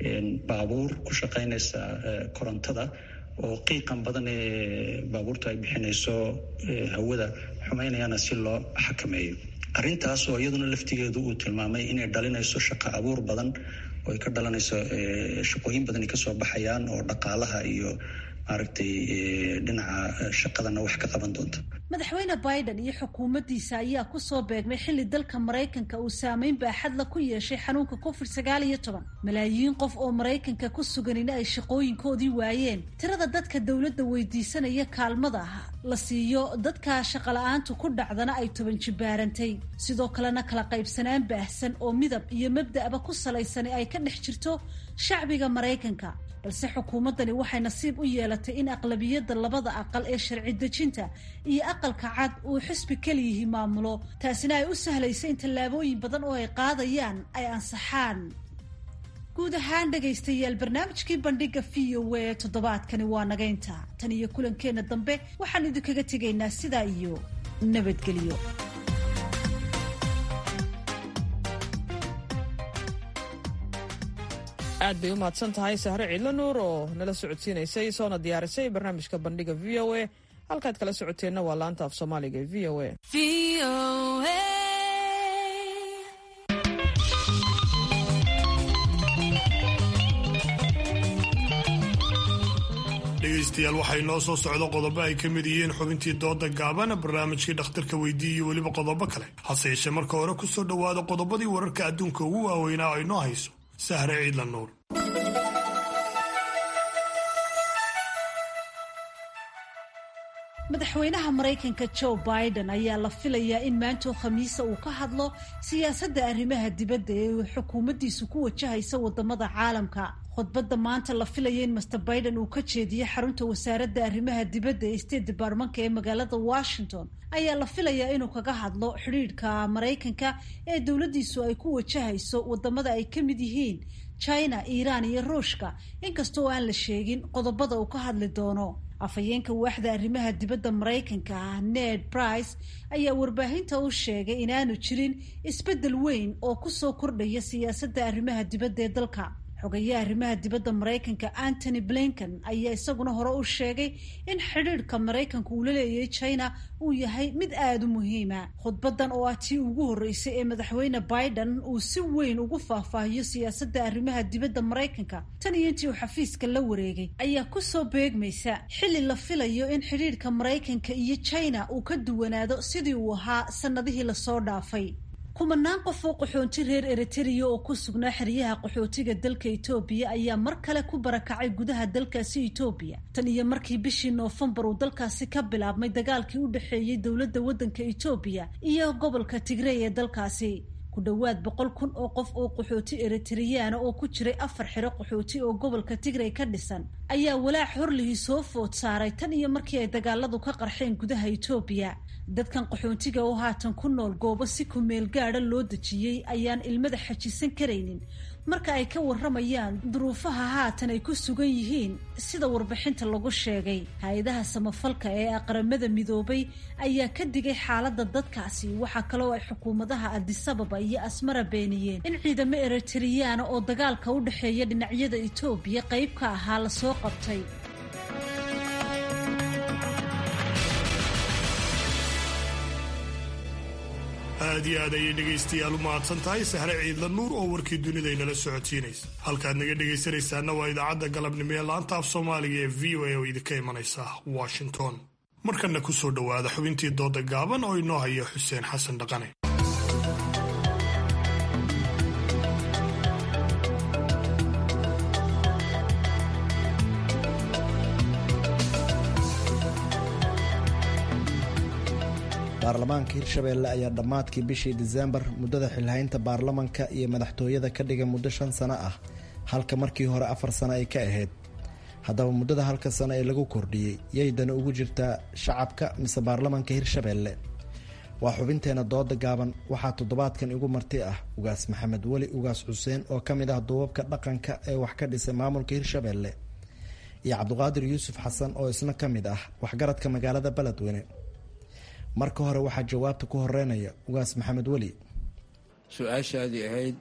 baabuur ku shaqeynaysa korontada oo qiiqan badan ee baabuurta ay bixinayso hawada xumeynayana si loo xakameeyo arrintaas oo iyaduna laftigeedu uu tilmaamay inay dhalinayso shaqo abuur badan oo ay ka dhalanayso shaqooyin badan ay kasoo baxayaan oo dhaqaalaha iyo maaragtay dhinaca shaqadana wax ka qaban doonta madaxweyne biden iyo xukuumaddiisa ayaa kusoo beegmay xilli dalka maraykanka uu saameyn baaxadla ku yeeshay xanuunka covid sagaal iyo toban malaayiin qof oo maraykanka ku suganina ay shaqooyinkoodii waayeen tirada dadka dowladda weydiisanaya kaalmada la siiyo dadka shaqala-aantu ku dhacdana ay toban jibaarantay sidoo kalena kala qaybsanaan baahsan oo midab iyo mabda'ba ku salaysani ay ka dhex jirto shacbiga maraykanka balse xukuumaddani waxay nasiib u yeelatay in aqlabiyadda labada aqal ee sharci dejinta iyo aqalka cad uu xisbi keliyihi maamulo taasina ay u sahlaysa in tallaabooyin badan oo ay qaadayaan ay ansaxaan guud ahaan dhegaystayaal barnaamijkii bandhiga v o a toddobaadkani waa nagaynta tan iyo kulankeenna dambe waxaan idinkaga tegaynaa sidaa iyo nabadgelyo aad bay u mahadsan tahay sahre ciidla nuur oo nala socodsiinaysay soona diyaarisay barnaamijka bandhiga v o a halkaad kala socoteenna waa laanta af soomaaliga v o a dhegaystayaal waxay noo soo socdo qodobo ay ka mid yihiin xubintii dooda gaabana barnaamijkii dhakhtarka weydii iyo weliba qodobo kale hase yeeshee marka hore ku soo dhowaada qodobadii wararka adduunka ugu waaweynaa ay noo hayso sahre ciidla nuur madaxweynaha maraykanka joe biden ayaa la filayaa in maantoo khamiisa uu ka hadlo siyaasadda arrimaha dibadda ee uu xukuumaddiisu ku wajahaysa wadamada caalamka khudbadda maanta la filaya in master biden uu ka jeediyo xarunta wasaaradda arrimaha dibadda ee state departmanka ee magaalada washington ayaa la filayaa inuu kaga hadlo xidhiidhka maraykanka ee dowladdiisu ay ku wajahayso wadamada ay ka mid yihiin china iiraan iyo ruushka inkastoo aan la sheegin qodobada uu ka hadli doono afhayeenka waaxda arrimaha dibadda maraykanka ah ned price ayaa warbaahinta u sheegay inaanu jirin isbeddel weyn oo kusoo kordhaya siyaasadda arrimaha dibadda ee dalka xogayaha arrimaha dibadda maraykanka antony blinken ayaa isaguna hore u sheegay in xidhiidhka maraykanka uu la leeyahay china uu yahay mid aada u muhiima khudbadan oo ah tii ugu horreysay ee madaxweyne biden uu si weyn ugu faahfaahiyo siyaasadda arrimaha dibadda maraykanka tan iyo intii uu xafiiska la wareegay ayaa kusoo beegmaysa xilli la filayo in xidhiidhka maraykanka iyo china uu ka duwanaado sidii uu ahaa sannadihii lasoo dhaafay kumanaan qof oo qaxoonti reer eritrea oo ku sugnaa xeryaha qaxootiga dalka etoobiya ayaa mar kale ku barakacay gudaha dalkaasi etoobiya tan iyo markii bishii noofembar uu dalkaasi ka bilaabmay dagaalkii u dhexeeyey dowladda waddanka etoobiya iyo gobolka tigrey ee dalkaasi ku dhowaad boqol kun oo qof oo qaxooti eritriyaana oo ku jiray afar xero qaxooti oo gobolka tigrey ka dhisan ayaa walaac horlihii soo food saaray tan iyo markii ay dagaaladu ka qarxeen gudaha etoobiya dadkan qaxoontiga oo haatan ku nool goobo si kumeel gaada loo dejiyey ayaan ilmada xajisan karaynin marka ay ka warramayaan duruufaha haatan ay ku sugan yihiin sida warbixinta lagu sheegay hay-adaha samafalka ee aqramada midoobay ayaa ka digay xaaladda dadkaasi waxaa kaloo ay xukuumadaha adisababa iyo asmara beeniyeen in ciidamo eritriyaana oo dagaalka u dhexeeya dhinacyada etoobiya qayb ka ahaa lasoo qabtay aad iyo aad ayay dhegaystayaal u mahadsan tahay sahre ciidla nuur oo warkii dunida inala socotiinaysa halkaad naga dhegaysanaysaana waa idaacadda galabnimo ee laanta af soomaaliga ee v o a oo idinka imanaysa washington markanna ku soo dhowaada xubintii dooda gaaban oo inoo haya xuseen xasan dhaqane baarlamaanka hirshabeelle ayaa dhammaadkii bishii diseembar muddada xilhaynta baarlamanka iyo madaxtooyada ka dhigay muddo shan sano ah halka markii hore afar sano ay ka ahayd haddaba muddada halka sano ee lagu kordhiyey yaydana ugu jirtaa shacabka mise baarlamanka hirshabeelle waa xubinteena dooda gaaban waxaa toddobaadkan igu marti ah ugaas maxamed weli ugaas xuseen oo ka mid ah duubabka dhaqanka ee wax ka dhisay maamulka hirshabeelle iyo cabdiqaadir yuusuf xasan oo isna ka mid ah waxgaradka magaalada beledweyne marka hore waxaa jawaabta ku horeynaya ugaas maxamed weli su-aashaadii ahayd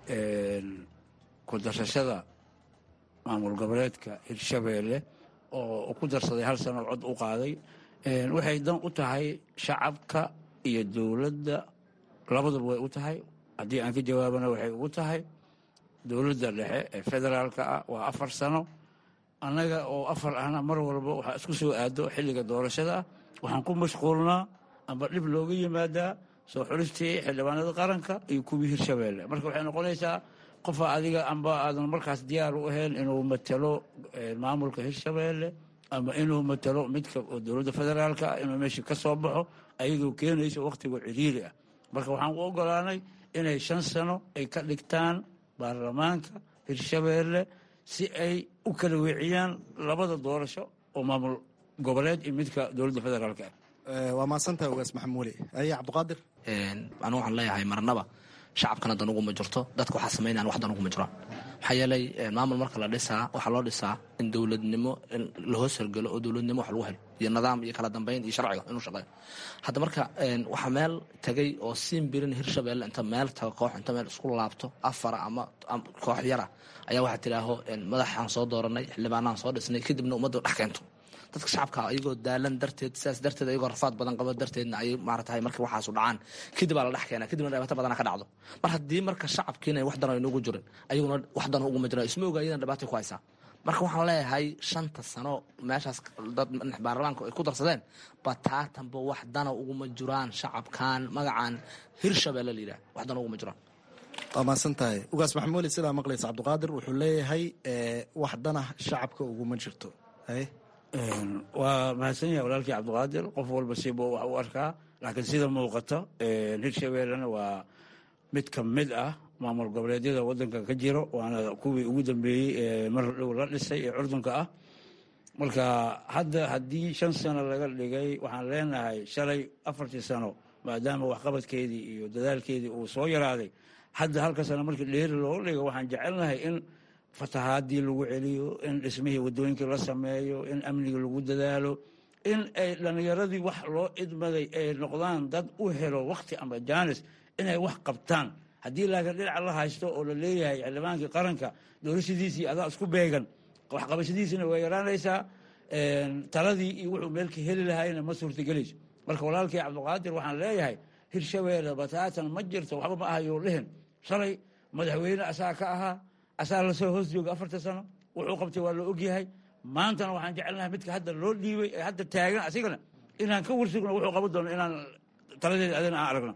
ku darsashada maamul goboleedka hirshabeelle oo ku darsaday hal sano cod u qaaday waxay dan u tahay shacabka iyo dowladda labaduba way u tahay haddii aan ka jawaabana waxay ugu tahay dowladda dhexe ee federaalka ah waa afar sano annaga oo afar ahna mar walba waxaa isku soo aado xilliga doorashada ah waxaan ku mashquulnaa amba dhib looga yimaadaa soo xulistii xildhibaanada qaranka iyo kuwii hirshabeelle marka waxay noqonaysaa qofa adiga amba aadan markaas diyaar u ahayn inuu matalo maamulka hirshabeelle ama inuu matalo midka dowladda federaalka ah inuu meesha ka soo baxo ayadoo keenayso wakhtiga ciriiri ah marka waxaan u ogolaanay inay shan sano ay ka dhigtaan baarlamaanka hirshabeelle si ay u kala weeciyaan labada doorasho oo maamul goboleed iyo midka dowladda federaalka ah waa maadsantaha ugaas maxamed weli aye cabdiqaadir anu waxaan leeyahay marnaba shacabkana dan uguma jirto dadka waxaa samaynayan wax dan uguma jiraan maxaa yeelay maamul marka la dhisaa waxaa loo dhisaa in dowladnimo la hoos hergelo oo dowladnimo wax lagu helo iyo nidaam iyo kala dambeyn iyo sharciga inuu shaqeeyo hadda marka waxaa meel tagay oo siin birin hirshabeelle inta meel taga koox inta meel isku laabto afara ama koox yara ayaa waxaa tidhaaho madaxaan soo dooranay xildhibaanaan soo dhisnay kadibna ummadda dhex keento dadka shacabka ayagoo daalan darteed sidaas darteed ayagoo rafaad badan qabo darteedna ay maaratahay markii waxaasu dhacaan kadib aa la dhex keena kadibna dhibaato badana ka dhacdo mar haddii marka shacabkiina wax dan aynugu jirin ayaguna wax dan uguma jiran isma oga ayadan dhibaatay ku haysaa marka waxaan leeyahay shanta sano meeshaas dad baarlamaanka ay ku darsadeen bataatanba wax dana uguma jiraan shacabkan magacan hirshabeelle la yidhah wax dana uguma jiraan waa mahadsan tahay ugaas maxamed weli sidaa maqlaysa cabdiqaadir wuxuu leeyahay wax dana shacabka uguma jirto waa mahadsan yahay walaalkii cabdiqaadir qof walba sibuu wax u arkaa laakiin sida muuqata hirshabeellena waa mid ka mid ah maamul goboleedyada wadanka ka jiro waana kuwii ugu dambeeyey ee mar dhow la dhisay ee curdunka ah marka hadda haddii shan sano laga dhigay waxaan leenahay shalay afartii sano maadaama waxqabadkeedii iyo dadaalkeedii uu soo yaraaday hadda halka sano markii dheeri looga dhigo waxaan jecelnahay in fatahaadii lagu celiyo in dhismihii wadooyinkii la sameeyo in amnigii lagu dadaalo in ay dhallinyaradii wax loo idmaday ay noqdaan dad u helo wakti ama jaanis inay wax qabtaan haddii laakiin dhinaca la haysto oo la leeyahay xildhibaankii qaranka doorashadiisii adaa isku beegan waxqabashadiisina way yaraanaysaa taladii iyo wuxuu meelka heli lahaayna ma suurtagelayso marka walaalkii cabdiqaadir waxaan leeyahay hirshabeelle bataatan ma jirto waxba ma ahayou dhihin shalay madaxweyne asaa ka ahaa asaa lasoo hoos jooga afarta sano wuxuu qabtay waa la ogyahay maantana waxaan jecelnahay midka hadda loo dhiibay ee hadda taagan asigana inaan ka warsugno wuxuu qaban doono inaan taladeeda adina aan aragno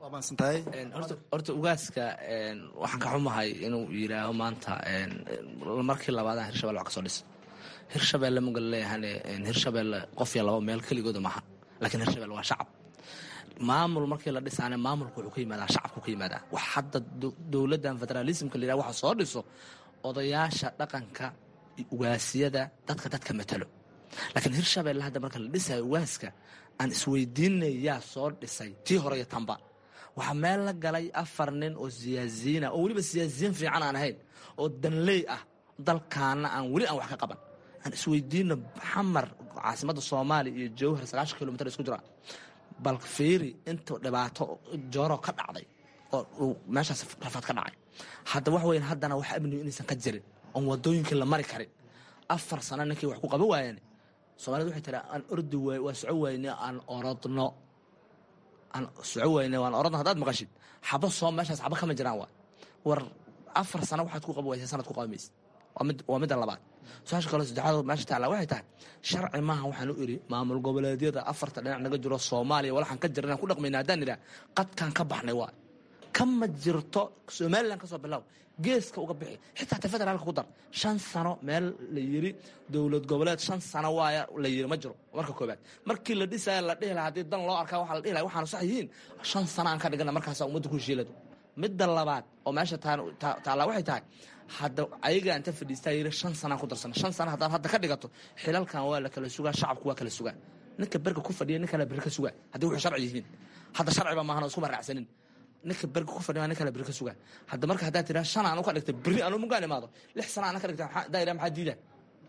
horta ugaaska waxaan ka xumahay inuu yidhaaho maanta markii labaadaan hirshabelle wax ka soo dhis hirshabelle magal leeyahane hirshabelle qof iyo laba meel keligooda maaha laakiin hirshabelle waa shacab maamul markii la dhisaane maamulku wuxuu ka yimaadaa shacabku ka yimaadaa wax hadda dowladdan federaalismka la yidhaha waxa soo dhiso odayaasha dhaqanka ugaasiyada dadka dadka matalo laakiin hirshabelle hadda marka la dhisayo ugaaska aan isweydiinay yaa soo dhisay tii hore iyo tanba waxaa meel la galay afar nin oo siyaasiyiina oo weliba siyaasiyiin fiican aan ahayn oo danley ah dalkaana aan weli aan wax ka qaban aan isweydiino xamar caasimadda soomaaliya iyo jowhar sagaashan kilomitr isku jira bal fiiri inta dhibaato jooro ka dhacday oo uu meeshaas rafaad ka dhacay hadda wax weyn haddana wax amnigu inaysan ka jirin oon wadooyinkii la mari karin afar sano ninkii wax ku qaban waayeen soomaalida waxay tiraa aan ordi waay waa soco wayne aan orodno aan soco wayne waan orodno haddaad maqashid xabo soo meeshaas xabo kama jiraan waa war afar sano waxaad ku qaban waysa sanad ku qaban maysid waa midda labaad su-aasha kale saddexaad meesha taala waxay tahay sharci maaha waxaan u iri maamul goboleedyada afarta dhinac naga jiro soomaaliya walaxaan ka jirna ku dhaqmayna haddaan idhaha qadkaan ka baxnay waa kama jirto somalilan kasoo bilow geeska uga bixi xitaa ta federaalka ku dar shan sano meel la yiri dowlad goboleed shan sano waaya la yiri ma jiro marka koobaad markii la dhisaya la dhihi lahaa haddii dan loo arkaa waxaa la dhihi lahaa waxaanu sax yihiin shan sano aan ka dhigana markaasa ummadda ku heshiilado midda labaad oo meesha taallaa waxay tahay hadda ayaga inta fadhiistaa yiri shan sanaan ku darsana shan sana haddaad hadda ka dhigato xilalkan waa la kala sugaa shacabku waa kala sugaa ninka berga ku fadhiya nin kale beri ka sugaa haddii wuxuu sharci yihiin hadda sharciba maahan oo iskuma raacsanin ninka berga ku fadhiya nin kale beri ka sugaa hadda marka haddaad tiraa shan aan u ka dhigta beri anu mugaan imaado lix sana aan ka dhigta daa iraa maxaa diida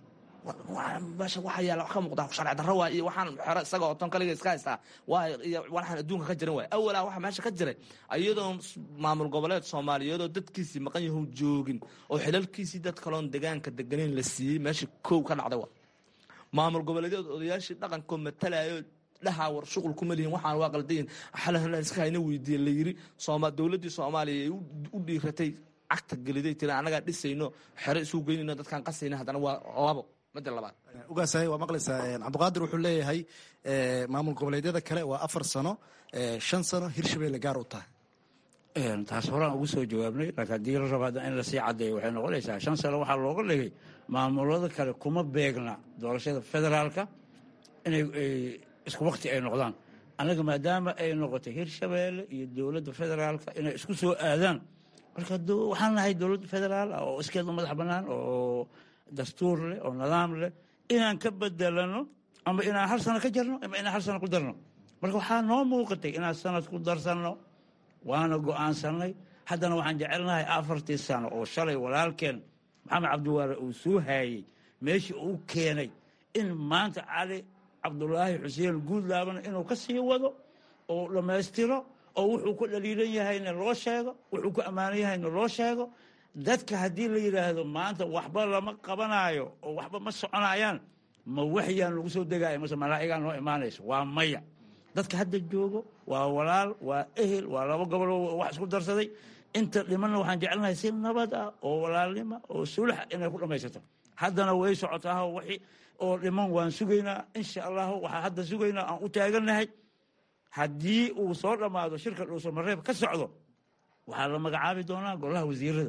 meesha waxa yaala wax ka muuqda sharci darro waay iyo waxaan xero isaga oo ton kaliga iska haystaa waa iyo waxaan adduunka ka jiran waay awalaa waxa meesha ka jiray iyadoo maamul goboleed soomaaliyeed oo dadkiisii maqan yahow joogin oo xilalkiisii dad kaloon degaanka deganeyn la siiyey meesha kow ka dhacday waa maamul goboleedyad odayaashii dhaqankoo matalayo dhahaa war shuqul kuma lihin waxaan waa qaldayin xalahalan iska hayna weydiiye la yiri sooma dowladdii soomaaliya ay u dhiiratay cagta geliday tiri annagaa dhisayno xero isu geynayno dadkaan qasayna haddana waa labo midda labaad ugaasay waa maqlaysaa cabdiqaadir wuxuu leeyahay maamul goboleedyada kale waa afar sano shan sano hirshabelle gaar u tahay taas horaan ugu soo jawaabnay laakiin haddii la rabo hadda in lasii caddeeyo waxay noqonaysaa shan sano waxaa looga dhigay maamulada kale kuma beegna doorashada federaalka inay isku wakti ay noqdaan annaga maadaama ay noqotay hirshabeelle iyo dowladda federaalka inay isku soo aadaan marka waxaan nahay dowladda federaal ah oo iskeeda madax bannaan oo dastuur leh oo nidaam leh inaan ka bedelano ama inaan hal sano ka jarno ama inaan hal sano ku darno marka waxaa noo muuqatay inaan sanad ku darsanno waana go'aansanay haddana waxaan jecelnahay afartii sano oo shalay walaalkeen maxamed cabdiwaare uu soo haayey meeshii uu keenay in maanta cali cabdulaahi xuseen guudlaabana inuu ka sii wado oo dhammaystiro oo wuxuu ku dhaliilan yahayna loo sheego wuxuu ku ammaanan yahayna loo sheego dadka haddii la yidhaahdo maanta waxba lama qabanaayo oo waxba ma soconayaan ma waxyaan lagu soo degaayo mase malaa'igaa noo imaanayso waa maya dadka hadda joogo waa walaal waa ehel waa laba goboloo wax isku darsaday inta dhimanna waxaan jecelnahay si nabad ah oo walaalnima oo sulax inay ku dhammaysato haddana way socotaa wixii oo dhiman waan sugaynaa insha allahu waxaa hadda sugaynaa aan u taagannahay haddii uu soo dhammaado shirka dhuusamareeb ka socdo waxaa la magacaabi doonaa golaha wasiirada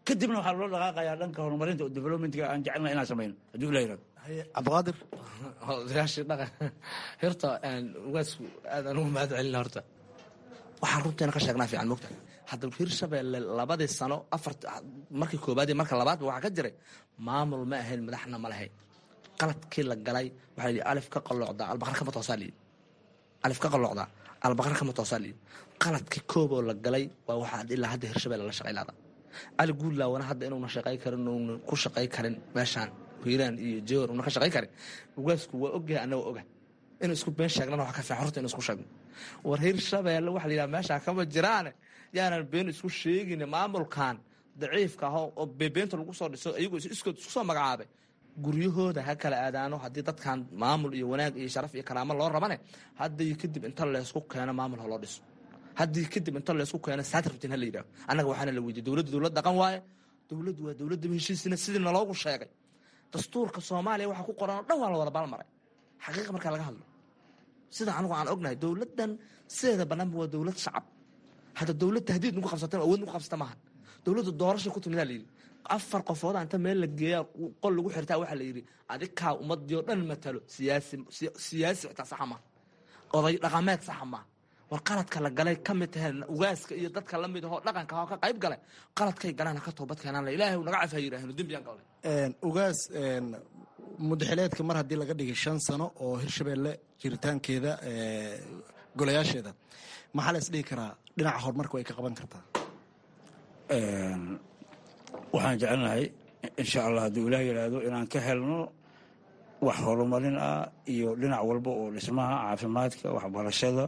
kadibna waxaa loo dhaqaaqayaa dhanka horumarinta oo developmentka aan jecelna inaan samayno haddii ila yirahdo cabdiqaadir odayaashii dhaqan horta ugaasku aad aan ugu mahad celina horta waxaan runteena ka sheegnaa fiican mogta hadda hirshabeelle labadii sano afar markii koobaad iyo marka labaadba waxaa ka jiray maamul ma ahayn madaxna ma lahayn qaladkii la galay waxaa layidhi alif ka qalloocdaa albaqar kama toosaa layidhi alif ka qalloocdaa albaqar kama toosaa layidhi qaladkii kooboo la galay waa waxaa ilaa hadda hirshabeelle la shaqay laada cali guudlaawana hadda inuuna shaqay karin uuna ku shaqay karin meeshaan hiiraan iyo jewar una ka shaqay karin ugaasku waa ogyahay annaga oga inuu isku been sheegnana waxa ka fiican horta inu isku sheegno war hirshabeelle waxa la yidhaha meeshaa kama jiraane yaanan been isku sheegin maamulkan daciifka ah oo beebeenta lagu soo dhiso iyagoo iskood isku soo magacaabay guryahooda ha kala aadaano haddii dadkan maamul iyo wanaag iyo sharaf iyo karaamo loo rabane haddii kadib inta leysku keeno maamul ha loo dhiso haddii kadib inta leysku keeno satraftin ha la yidhaho annaga waxaana la weydiye dowladda dowlad dhaqan waaye dowladdu waa dowladda heshiisina sidii naloogu sheegay dastuurka soomaaliya waxaa ku qoran oo dhan waa la wada baalmaray xaqiiqa markaa laga hadlo sida anigu aan ognahay dowladdan sideeda banaanba waa dowlad shacab hadda dowlad tahdiid nugu qabsata awood nugu qabsata maaha dowladda doorasha ku timidaa layidhi afar qofooda inta meel la geeyaa qol lagu xirtaa waxaa la yidhi adikaa ummadii oo dhan matalo siyaasi siyaasi xitaa saxa maaha oday dhaqameed saxa maaha war qaladka la galay ka mid tahay ugaaska iyo dadka la mid ahoo dhaqanka ahoo ka qayb galay qaladkay galaan ha ka toobad keenaan la ilaahay naga caf ha yidhaahno dembiyaan galnay ugaas mudaxileedka mar haddii laga dhigay shan sano oo hirshabeelle jiritaankeeda golayaasheeda maxaa la isdhihi karaa dhinaca horumarka way ka qaban kartaa waxaan jecelnahay insha allah hadduu ilaah yidhaahdo inaan ka helno wax horumarin ah iyo dhinac walba oo dhismaha caafimaadka waxbarashada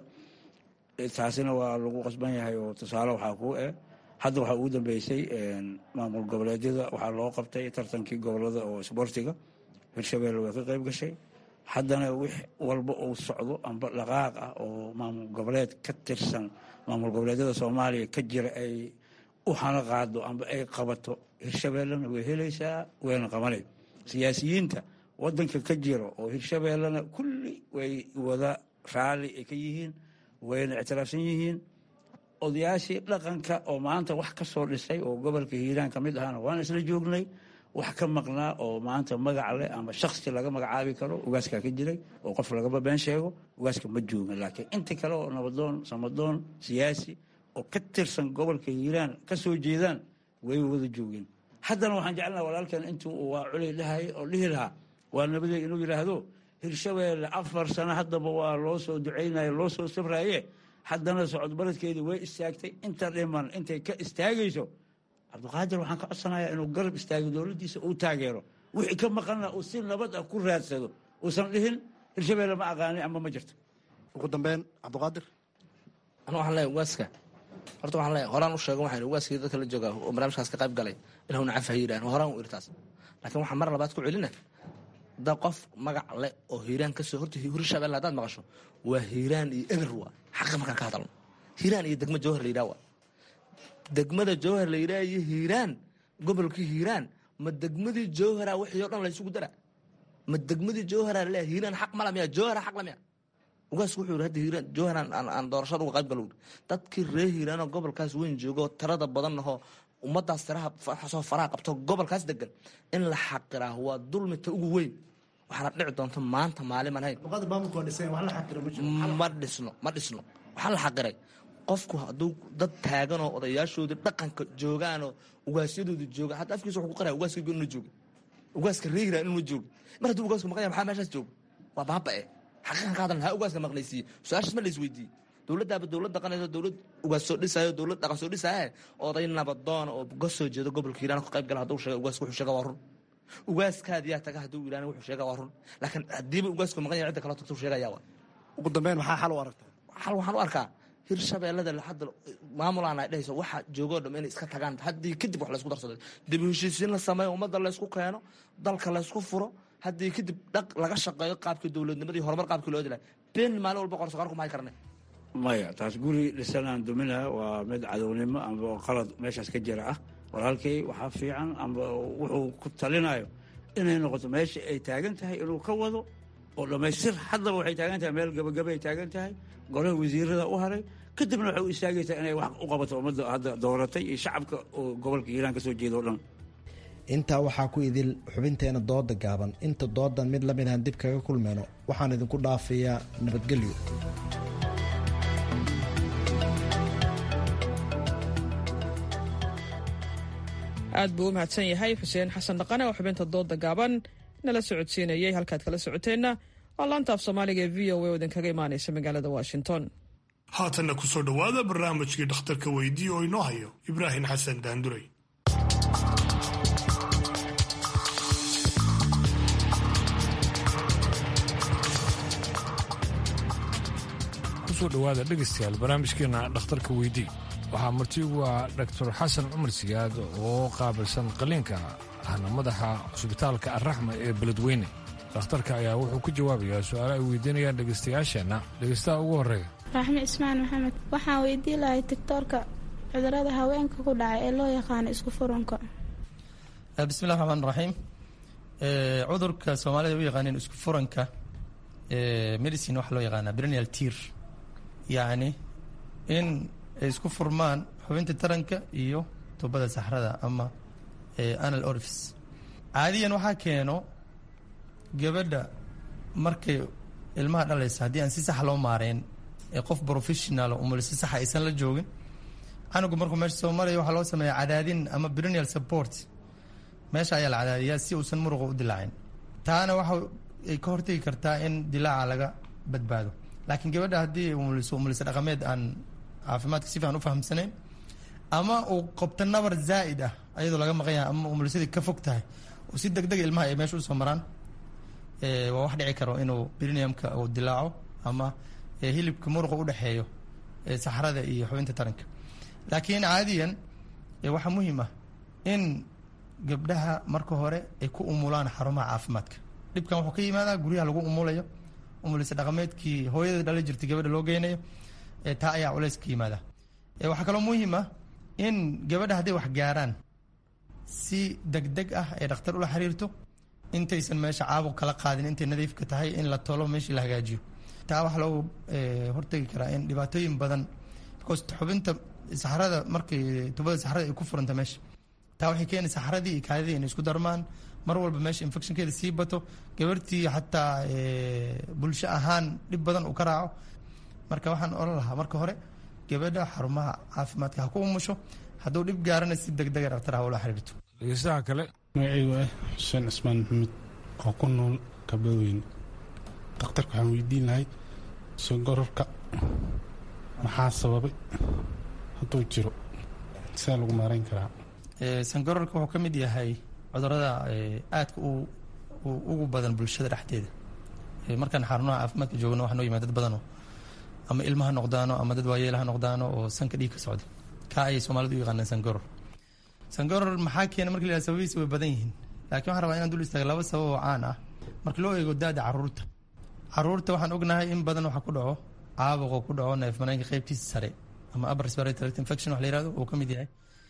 taasina waa lagu qasban yahay oo tusaale waxaa kuu eh hadda waxaa ugu dambeysay maamul goboleedyada waxaa loo qabtay tartankii gobolada oo isboortiga hirshabeelle way ka qayb gashay haddana wix walba uu socdo amba dhaqaaq ah oo maamul goboleed ka tirsan maamul goboleedyada soomaaliya ka jira ay u hana qaado amba ay qabato hirshabeellena way helaysaa wayna qabanay siyaasiyiinta wadanka ka jira oo hirshabeellena kulli way wada raalli ay ka yihiin wayna ictiraafsan yihiin odayaashii dhaqanka oo maanta wax ka soo dhisay oo gobolka hiiraan ka mid ahana waan isla joognay wax ka maqnaa oo maanta magac leh ama shaksi laga magacaabi karo ugaaskaa ka jiray oo qof lagaba been sheego ugaaska ma joogin laakiin inta kale oo nabadoon samadoon siyaasi oo ka tirsan gobolka hiiraan ka soo jeedaan way wada joogeen haddana waxaan jecelnaha walaalkan intuu waa culay dhahay oo dhihi lahaa waa nabadey inuu yidhaahdo hirshabeelle afar sano haddaba waa loo soo ducaynaye loo soo sabraaye haddana socod baradkeedii way istaagtay inta dhiman intay ka istaagayso cabdiqaadir waxaan ka codsanayaa inuu garab istaago dowladdiisa uu taageero wixii ka maqanna uu si nabad ah ku raadsado uusan dhihin hirshabeelle ma aqaanay ama ma jirto ugu dambeyn cabdiqaadir anu waxaan leeyahay ugaaska horta waxaan leeyahay horaan u sheego waxaan ugaaskii dadka la jooga oo barnaamijkaas ka qayb galay inuu caf ha yidhahan horaan u irtaas laakiin waxaan mar labaad ku celina da qof magac leh oo hiiraan kasoo horta hirshabelle haddaad maqasho waa hiiraan iyo eber waa xaqa markaan ka hadalno hiiraan iyo degmo jawhar la yidhaha waa degmada jawhar la yidhaha iyo hiiraan gobolkii hiiraan ma degmadii jawhara wixii o dhan la isugu dara ma degmadii jawhara laleeyahay hiiraan xaq mala miya jawhara xaq la miya ugaasku wuxuu yidhi hadda hiiraan jawharan aan doorashada uga qayb galo dadkii reer hiiraanoo gobolkaas weyn joogo tirada badan ahoo ummadaas tiraha soo faraha qabto gobolkaas degan in la xaqiraa waa dulmita ugu weyn waxaana dhici doonta maanta maalin aan hayn ma dhisno ma dhisno waxaa la xaqiray qofku hadduu dad taaganoo odayaashoodii dhaqanka joogaanoo ugaasyadoodii joogaan hadda afkiisa wuxuu ku qaraya ugaaska inuna jooga ugaaska reer hiiraan inuna jooga mar hadduu ugaasku maqan yahay maxaa meeshaas jooga waa baaba'e xaqiiqan ka hadalna ha ugaaska maqnaysiiye su-aashaas ma la isweydiiye dowladdaaba dowlad dhaqanayso dowlad ugaas soo dhisaayo dowlad dhaqan soo dhisaaye oday nabadoona oo ka soo jeedo gobolka hiiraan ka qayb gala hadduu sheega ugaaska wuxuu sheega waa run ugaaskaadiyaa taga hadduu ilaan wuxuu sheega waa run laakiin haddiiba ugaasku maqan yahay cidda kaloo tagtuu sheegaya waa ugu dambeyn maxaa xal u aragtaa xal waxaan u arkaa hirshabeellada hadda maamulaan ay dhehayso waxa joogoo dham inay iska tagaan haddii kadib wax laysku darsado dib u heshiisiin la sameeyo ummadda laysku keeno dalka laysku furo haddii kadib dhaq laga shaqeeyo qaabkii dowladnimadii horumar qaabkii loo dilay been maalin walba qorsoqaar kuma hay karne maya taas guri dhisanaan duminaha waa mid cadownimo amba qalad meeshaas ka jira ah walaalkay waxaa fiican amba wuxuu ku talinayo inay noqoto meesha ay taagan tahay inuu ka wado oo dhammaystir haddaba waxay taagan tahay meel gabagaba ay taagan tahay golaha wasiirada u haray kadibna waxay u istaagaysaa inay wax u qabato ummadda hadda dooratay iyo shacabka oo gobolka hiiraan ka soo jeeda o dhan intaa waxaa ku idil xubinteena dooda gaaban inta doodan mid la mid aan dib kaga kulmayno waxaan idinku dhaafayaa nabadgelyo aad buu u mahadsan yahay xuseen xasan dhaqane oo xubinta dooda gaaban nala socodsiinayay halkaad kala socoteenna waa laanta af soomaaliga ee v o a oo idinkaga imaanaysa magaalada washington haatanna ku soo dhowaada barnaamijkii dhakhtarka weydii oo inoo hayo ibraahim xasan daanduray kusoo dhowaada dhegaystayaal barnaamijkeena dhakhtarka weydii waxaa marti ugu ah dhaktar xasan cumar siyaad oo qaabilsan qaliinka ahna madaxa cusbitaalka arraxma ee beledweyne dhakhtarka ayaa wuxuu ku jawaabayaa su-aalo ay weydiinayaan dhegaystayaasheenna dhegaystaha ugu horreeya raxme cismaan maxamed waxaan weydii lahay tigtoorka cudurada haweenka ku dhacay ee loo yaqaano isku furunka bismillahi raxmaan raxiim cudurka soomaalida u yaqaaneen isku furanka medicine waxaa loo yaqaanaa brenial tir yacni in ay isku furmaan xubinta taranka iyo tubada saxrada ama anal orifice caadiyan waxaa keeno gabadha markay ilmaha dhalaysa haddii aan si sax loo maareen ee qof professional umul si saxa aysan la joogin canugu markuu meesha soo maraya waxaa loo sameeya cadaadin ama brenial support meesha ayaa la cadaadiyaa si uusan muruqa u dilaacin taana waxa ay ka hortegi kartaa in dilaaca laga badbaado laakiin gabadha haddii umuliso umulisa dhaqameed aan caafimaadka si fiican u fahamsanayn ama uu qabto nabar zaa'id ah ayadoo laga maqan yahay ama umulisadii ka fog tahay oo si deg deg ilmaha ay meesha usoo maraan waa wax dhici karo inuu briniumka uu dilaaco ama hilibka muruqa u dhexeeyo saxrada iyo xubinta taranka laakiin caadiyan waxaa muhiim ah in gabdhaha marka hore ay ku umulaan xarumaha caafimaadka dhibkan wuxuu ka yimaadaa guryaha lagu umulayo umulisa dhaqameedkii hooyada dhali jirtay gabadha loo geynayo taa ayaa culeys ka yimaada waxaa kaloo muhiim ah in gabadha hadday wax gaaraan si deg deg ah ay dhakhtar ula xiriirto intaysan meesha caabuq kala qaadin intay nadiifka tahay in la tolo meeshii la hagaajiyo taa waxaa loogu hortegi karaa in dhibaatooyin badan because xubinta saxrada markay tubada saxrada ay ku furanta meesha taa waxay keeni saxradii iyo kaadidii inay isku darmaan mar walba meesha infectionkeeda sii bato gabartii xataa bulsho ahaan dhib badan uu ka raaco marka waxaan oran lahaa marka hore gabadha xarumaha caafimaadka ha ku umusho hadduu dhib gaarana si deg dega dhaktar ha ula xiriirto dhegeystaha kale magacaygu ah xuseen cismaan maxamed oo ku nool kabaweyne dhakhtarka waxaan weydiin lahay sogororka maxaa sababay hadduu jiro sidaa lagu maarayn karaa sangororka wuxuu ka mid yahay cudurada aadka ugu badan bulshada dhexdeeda markaan xarunaha caafimaadka joogno waxaa noo yimaad dad badanoo ama ilma ha noqdaano ama dad waayeel ha noqdaano oo sanka dhiig ka socda kaa ayay soomaalidu u yaqaanaan sangoror sangoror maxaa keena marka la yihahdo sababihiisa way badan yihiin laakiin waxaan rabaa inaan dul istaaga laba sabab oo caan ah marka loo eego daada caruurta caruurta waxaan ognahay in badan waxaa ku dhaco caabuqoo ku dhaco neef mareenka qeybtiisa sare ama upper respiratory tract infection wax la yihahdo uu ka mid yahay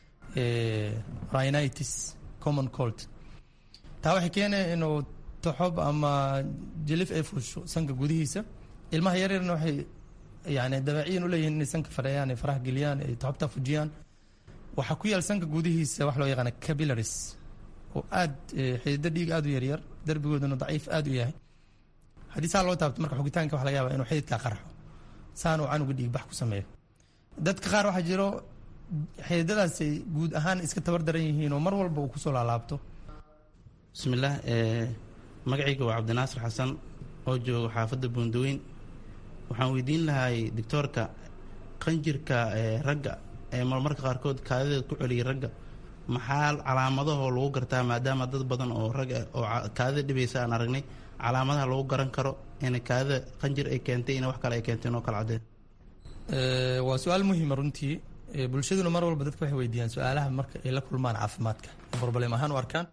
rhinitis common cold taa waxay keenaya inuu toxob ama jilif ay fuusho sanka gudihiisa ilmaha yaryarna waxay yani dabeeciyan u leeyihiin inay sanka fadheeyaan ay faraha geliyaan ay toxobta fujiyaan waxaa ku yaal sanka gudihiisa wax loo yaqaana capillaries oo aad xidido dhiig aad u yaryar darbigooduna daciif aad u yahay haddii saa loo taabto marka xugitaanka waxa laga yaaba inuu xididkaa qarxo saanuu canuga dhiig bax ku sameeyo dadka qaar waxaa jiro xididadaasay guud ahaan iska tabar daran yihiin oo mar walba uu kusoo laalaabto bismillaah magacayga waa cabdinaasir xasan oo jooga xaafadda buundaweyn waxaan weydiin lahay doctoorka qanjirka ragga ee marmarka qaarkood kaadideed ku celiyay ragga maxaa calaamadahoo lagu gartaa maadaama dad badan oo ragga oo kaadida dhibaysa aan aragnay calaamadaha lagu garan karo in kaadida qanjir ay keentay in wax kale ay keentay inoo kala cadeen waa su-aal muhiima runtii bulshaduna mar walba dadka waxay weydiiyaan su-aalaha marka ay la kulmaan caafimaadka problem ahaan u arkaan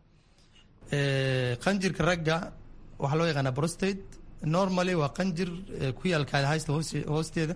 qanjirka ragga waxaa loo yaqaanaa prostate normally waa qanjir ku yaal kaadihaysta hoosteeda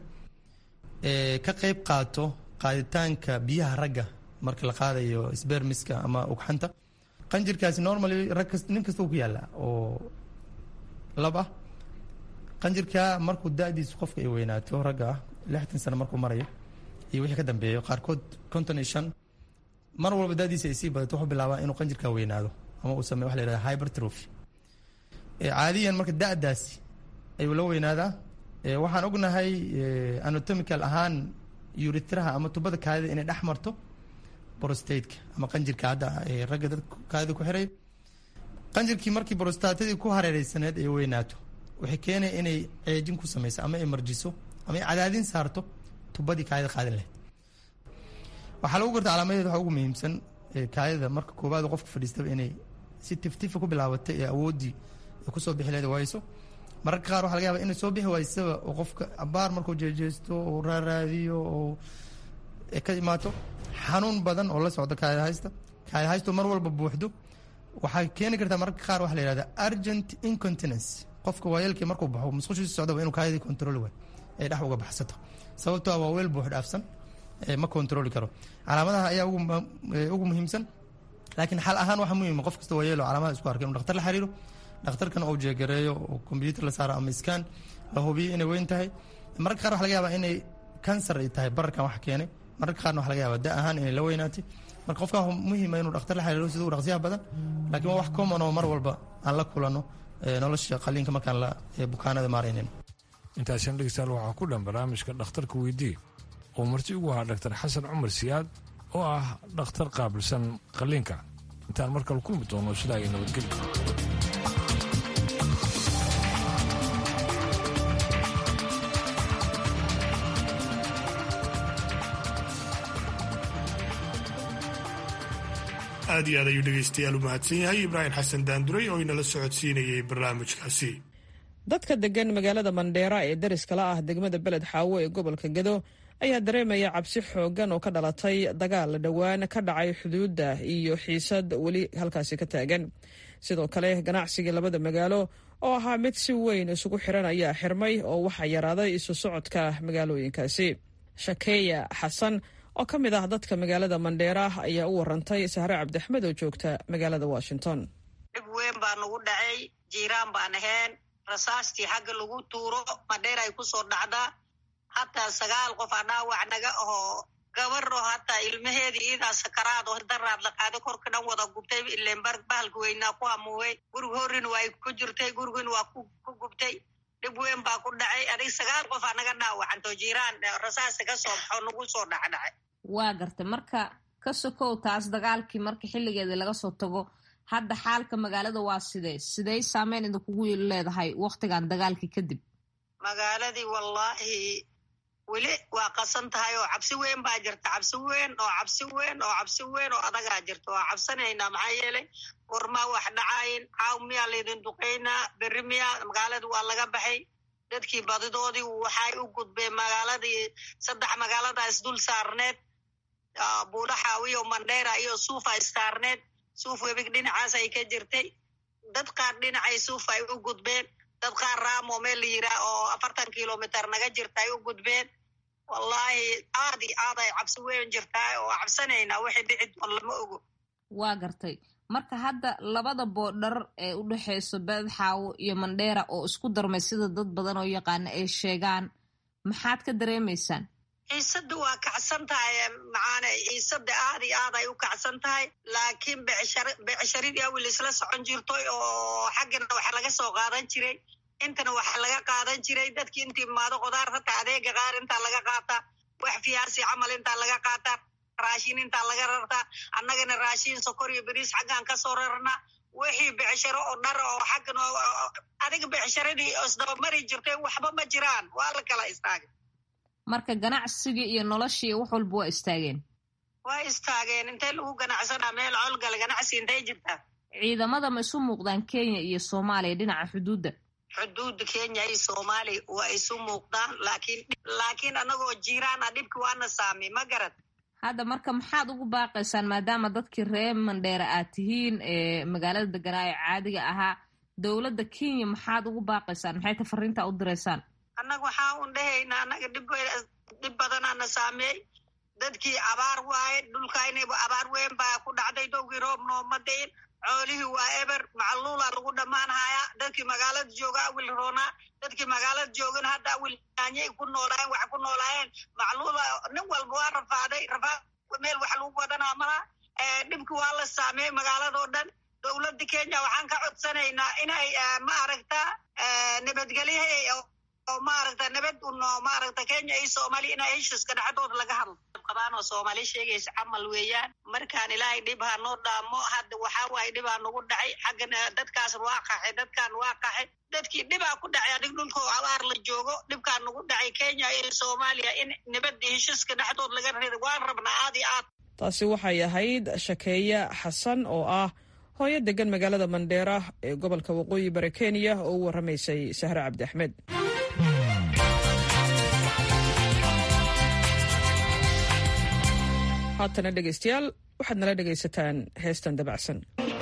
ka qeyb qaato qaaditaanka biyaha ragga marka la qaadayo sbermiska ama ugxanta qanjirkaasi normally rag kast nin kasta ku yaala oo lab ah qanjirka markuu da-diisu qofka ay weynaato ragga ah lixdan sano markuu marayo iyo wixii ka dambeeyo qaarkood konton iyo shan mar walba daadiisa ay sii badato wuxuu bilaabaa inuu qanjirka weynaado ama uu sameyo waxa la yihahda hypertrophy caadiyan marka da-daasi ayuu la weynaadaa waxaan ognahay anatomical ahaan urithraha ama tubada kaadida inay dhex marto brostateka ama qanjirka hadda ragga dad kaadida ku xiray qanjirkii markii brostatadii ku hareereysaneed ay weynaato waxay keenaya inay ceejin ku sameyso ama ay marjiso ama ay cadaadin saarto tubadii kaadida qaadin lahayd waxaa lagu garta calaamadeed waxa ugu muhiimsan kaadida marka koowaad qofka fadhiistaba inay si tiftifa ku bilaabatay ee awooddii ay kusoo bixi lahayd wayso mararka qaar waxa laga yaba inay soo bixi waysaba oo qofka abaar markuu jeejeesto oo raaraadiyo oo ka imaato xanuun badan oo la socdo kaada haysta kaada haysto mar walba buuxdo waxay keeni kartaa mararka qaar waxa la yihahda urgent incontinence qofka waayeelkii markuu baxo musqushiisa socdaba inuu kaadidii control waay ay dhex uga baxsato sababtoo waa weel buux dhaafsan ma controli karo calaamadaha ayaa ugu muhiimsan laakiin xal ahaan waxa muhiima qof kasta waayeelo calaamadaha isku arkay inu dhaktar la xiriiro dhakhtarkan uu jeegareeyo oo combyuutar la saaro ama iskaan la hubiyo inay weyn tahay mararka qaar waxa laga yaabaa inay kansar ay tahay bararkan wax keenay mararka qaarna waxa laga yaabaa da ahaan inay la weynaatay marka qofka muhiima inuu dhakhtar la xiriiro sida u dhaqsiyaha badan laakiin waa wax common oo mar walba aan la kulano nolosha qaliinka markaan la bukaanada maaraynin intaasina dhegeystayaal waxaa ku dhan barnaamijka dhakhtarka weydii oo marti ugu ahaa dhaktar xasan cumar siyaad oo ah dhakhtar qaabilsan qaliinka intaan mar kale kulmi doono sidaa iyo nabadgelyo aad iyo aad ayuu dhegaystayaal u mahadsan yahay ibraahim xasan daanduray oo inala socodsiinayay barnaamijkaasi dadka degan magaalada mandheera ee dariskala ah degmada beled xaawo ee gobolka gedo ayaa dareemaya cabsi xooggan oo ka dhalatay dagaal dhowaan ka dhacay xuduudda iyo xiisad weli halkaasi ka taagan sidoo kale ganacsigii labada magaalo oo ahaa mid si weyn isugu xiran ayaa xirmay oo waxaa yaraaday isu socodka magaalooyinkaasi shakeeya xasan oo ka mid ah dadka magaalada mandheera ayaa u warantay sahre cabdixmed oo joogta magaalada washington dhib weyn baa nagu dhacay jiiraan baan ahayn rasaastii xagga lagu tuuro mandheer ay ku soo dhacdaa hataa sagaal qof aa dhaawac naga ahoo gabaro hataa ilmaheedii iidaa sakaraad oo daraad la qaaday korka dhan wada gubtay ileen bahalka weynaa ku hamuwey guriga horrin waa ku jirtay gurigin waa ku gubtay dhib weyn baa ku dhacay adig sagaal qof aa naga dhaawacanto jiiraan rasaasta ka soo baxo nagu soo dhacdhacay waa gartay marka ka sokow taas dagaalkii marka xilligeedii laga soo tago hadda xaalka magaalada waa sidee sidey saameyn idinkugu leedahay waktigan dagaalkii kadib magaaladii wallaahi weli waa qasan tahay oo cabsi weyn baa jirta cabsi weyn oo cabsi weyn oo cabsi weyn oo adagaa jirta waa cabsanaynaa maxaa yeelay gormaa wax dhacayn caaw miyaa laydin duqaynaa berri miyaa magaaladii waa laga baxay dadkii badidoodii waxay u gudbeen magaaladii saddex magaalada isdul saarneed buudhaxaawiyo mandheera iyo suufa issaarneed suuf webig dhinacaas ay ka jirtay dad qaar dhinacay suuf ay u gudbeen dad qaar raamo meel la yiraa oo afartan kilomitr naga jirta ay u gudbeen wallaahi aad iyo aad ay cabsi weyn jirtaa oo cabsanaynaa waxay dhici doon lama ogo waa gartay marka hadda labada boodhar ee u dhexeyso beedxaawo iyo mandheera oo isku darmay sida dad badan oo yaqaana ay sheegaan maxaad ka dareemaysaan ciisada waa kacsan tahay macaane ciisada aad iyo aad ay u kacsan tahay laakiin becsharidii awil isla socon jirtoy oo xaggana waxa laga soo qaadan jiray intana waxa laga qaadan jiray dadkii intii imaado qudaar hataa adeega qaar intaa laga qaataa wax fiyaasi camal intaa laga qaataa raashin intaa laga rartaa annagana raashin sokor iyo beriis xaggaan kasoo rarnaa wixii becsharo oo dhar oo xaggan adiga becsharadii isdabamari jirtay waxba ma jiraan waa la kala istaagay marka ganacsigii iyo noloshii wax walba waa istaageen waa istaageen intay lagu ganacsanaa meel colgala ganacsi intay jirtaa ciidamada ma isu muuqdaan kenya iyo soomaaliya dhinaca xuduudda xuduudda kenya iyo soomaaliya waa isu muuqdaan laakiin laakiin annagoo jiiraana dhibki waana saamay ma garad hadda marka maxaad ugu baaqaysaan maadaama dadkii reer mandheera aad tihiin ee magaalada deganaa ee caadiga ahaa dowladda kenya maxaad ugu baaqaysaan maxay ta fariinta u diraysaan annaga waxaa un dhahaynaa annaga dhib badanaana saameey dadkii abaar waaye dhulkaynayba abaar weyn baa ku dhacday dowgii roob nooma dayin coolihii waa eber macluula lagu dhammaanhayaa dadkii magaalada jooga awil roonaa dadkii magaalada joogana hadda awil yaanyay ku noolaayeen wax ku noolaayeen macluula nin walba waa rafaaday rafaad meel wax lagu wadanaa malaha dhibki waa la saameeyey magaaladoo dhan dowladda kenya waxaan ka codsanaynaa inay maaragta nabadgelyaha oo maaragta nabad uno maaragta kenya iyo soomaaliya inay heshiiska dhexdooda laga hadlo qabaan oo soomaali sheegaysa camal weeyaan markaan ilaahay dhib ha noo dhaamo hadda waxaa waaye dhibaa nagu dhacay xaggana dadkaas waa qaxay dadkaan waa qaxay dadkii dhibaa ku dhacay adig dhulkoo abaar la joogo dhibkaa nagu dhacay kenya iyo soomaaliya in nabadda heshiiska dhexdood laga rido waan rabnaa aad iyo aad taasi waxay ahayd shakeeya xasan oo ah hooyo degan magaalada mandheera ee gobolka waqooyi bari kenya oo u warramaysay sahre cabdi axmed haatana dhegaystayaal waxaad nala dhegaysataan heestan dabacsan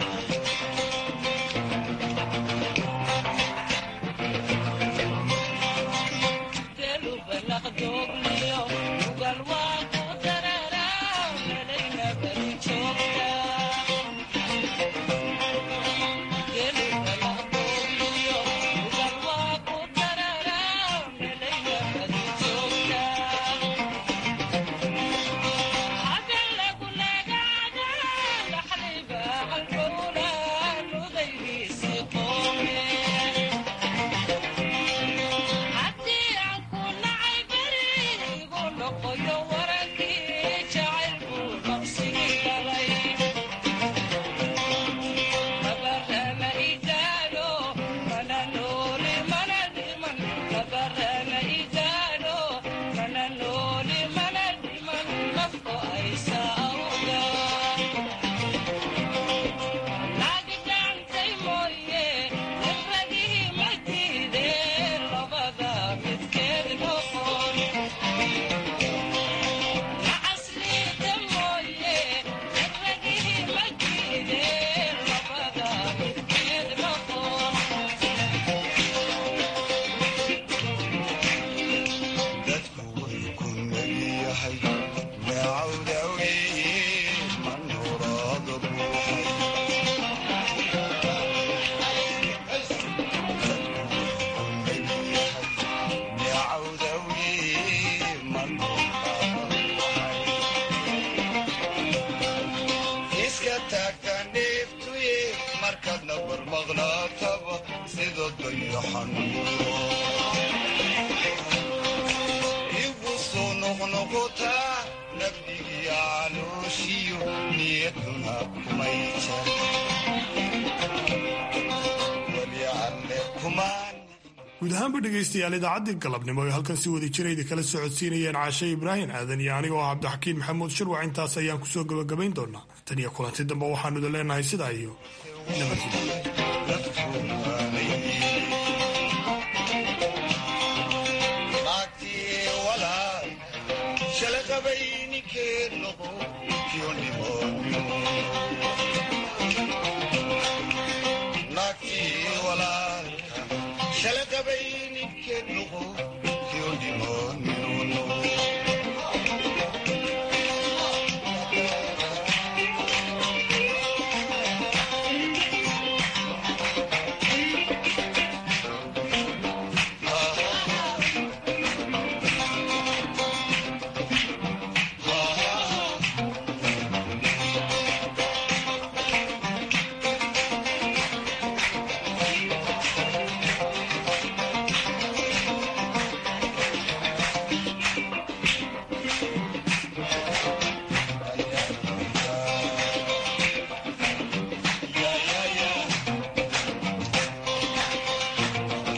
guud ahaanba dhegaystayaal idaacaddii galabnimo ee halkan si wada jirayda kala socodsiinayeen caashe ibraahim aadan iyo anigoo ah cabdixakiin maxamuud shirwac intaas ayaan kusoo gabagabayn doonaa tan iyo kulanti dambe waxaanu idin leenahay sidaa iyo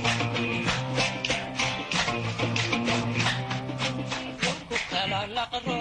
la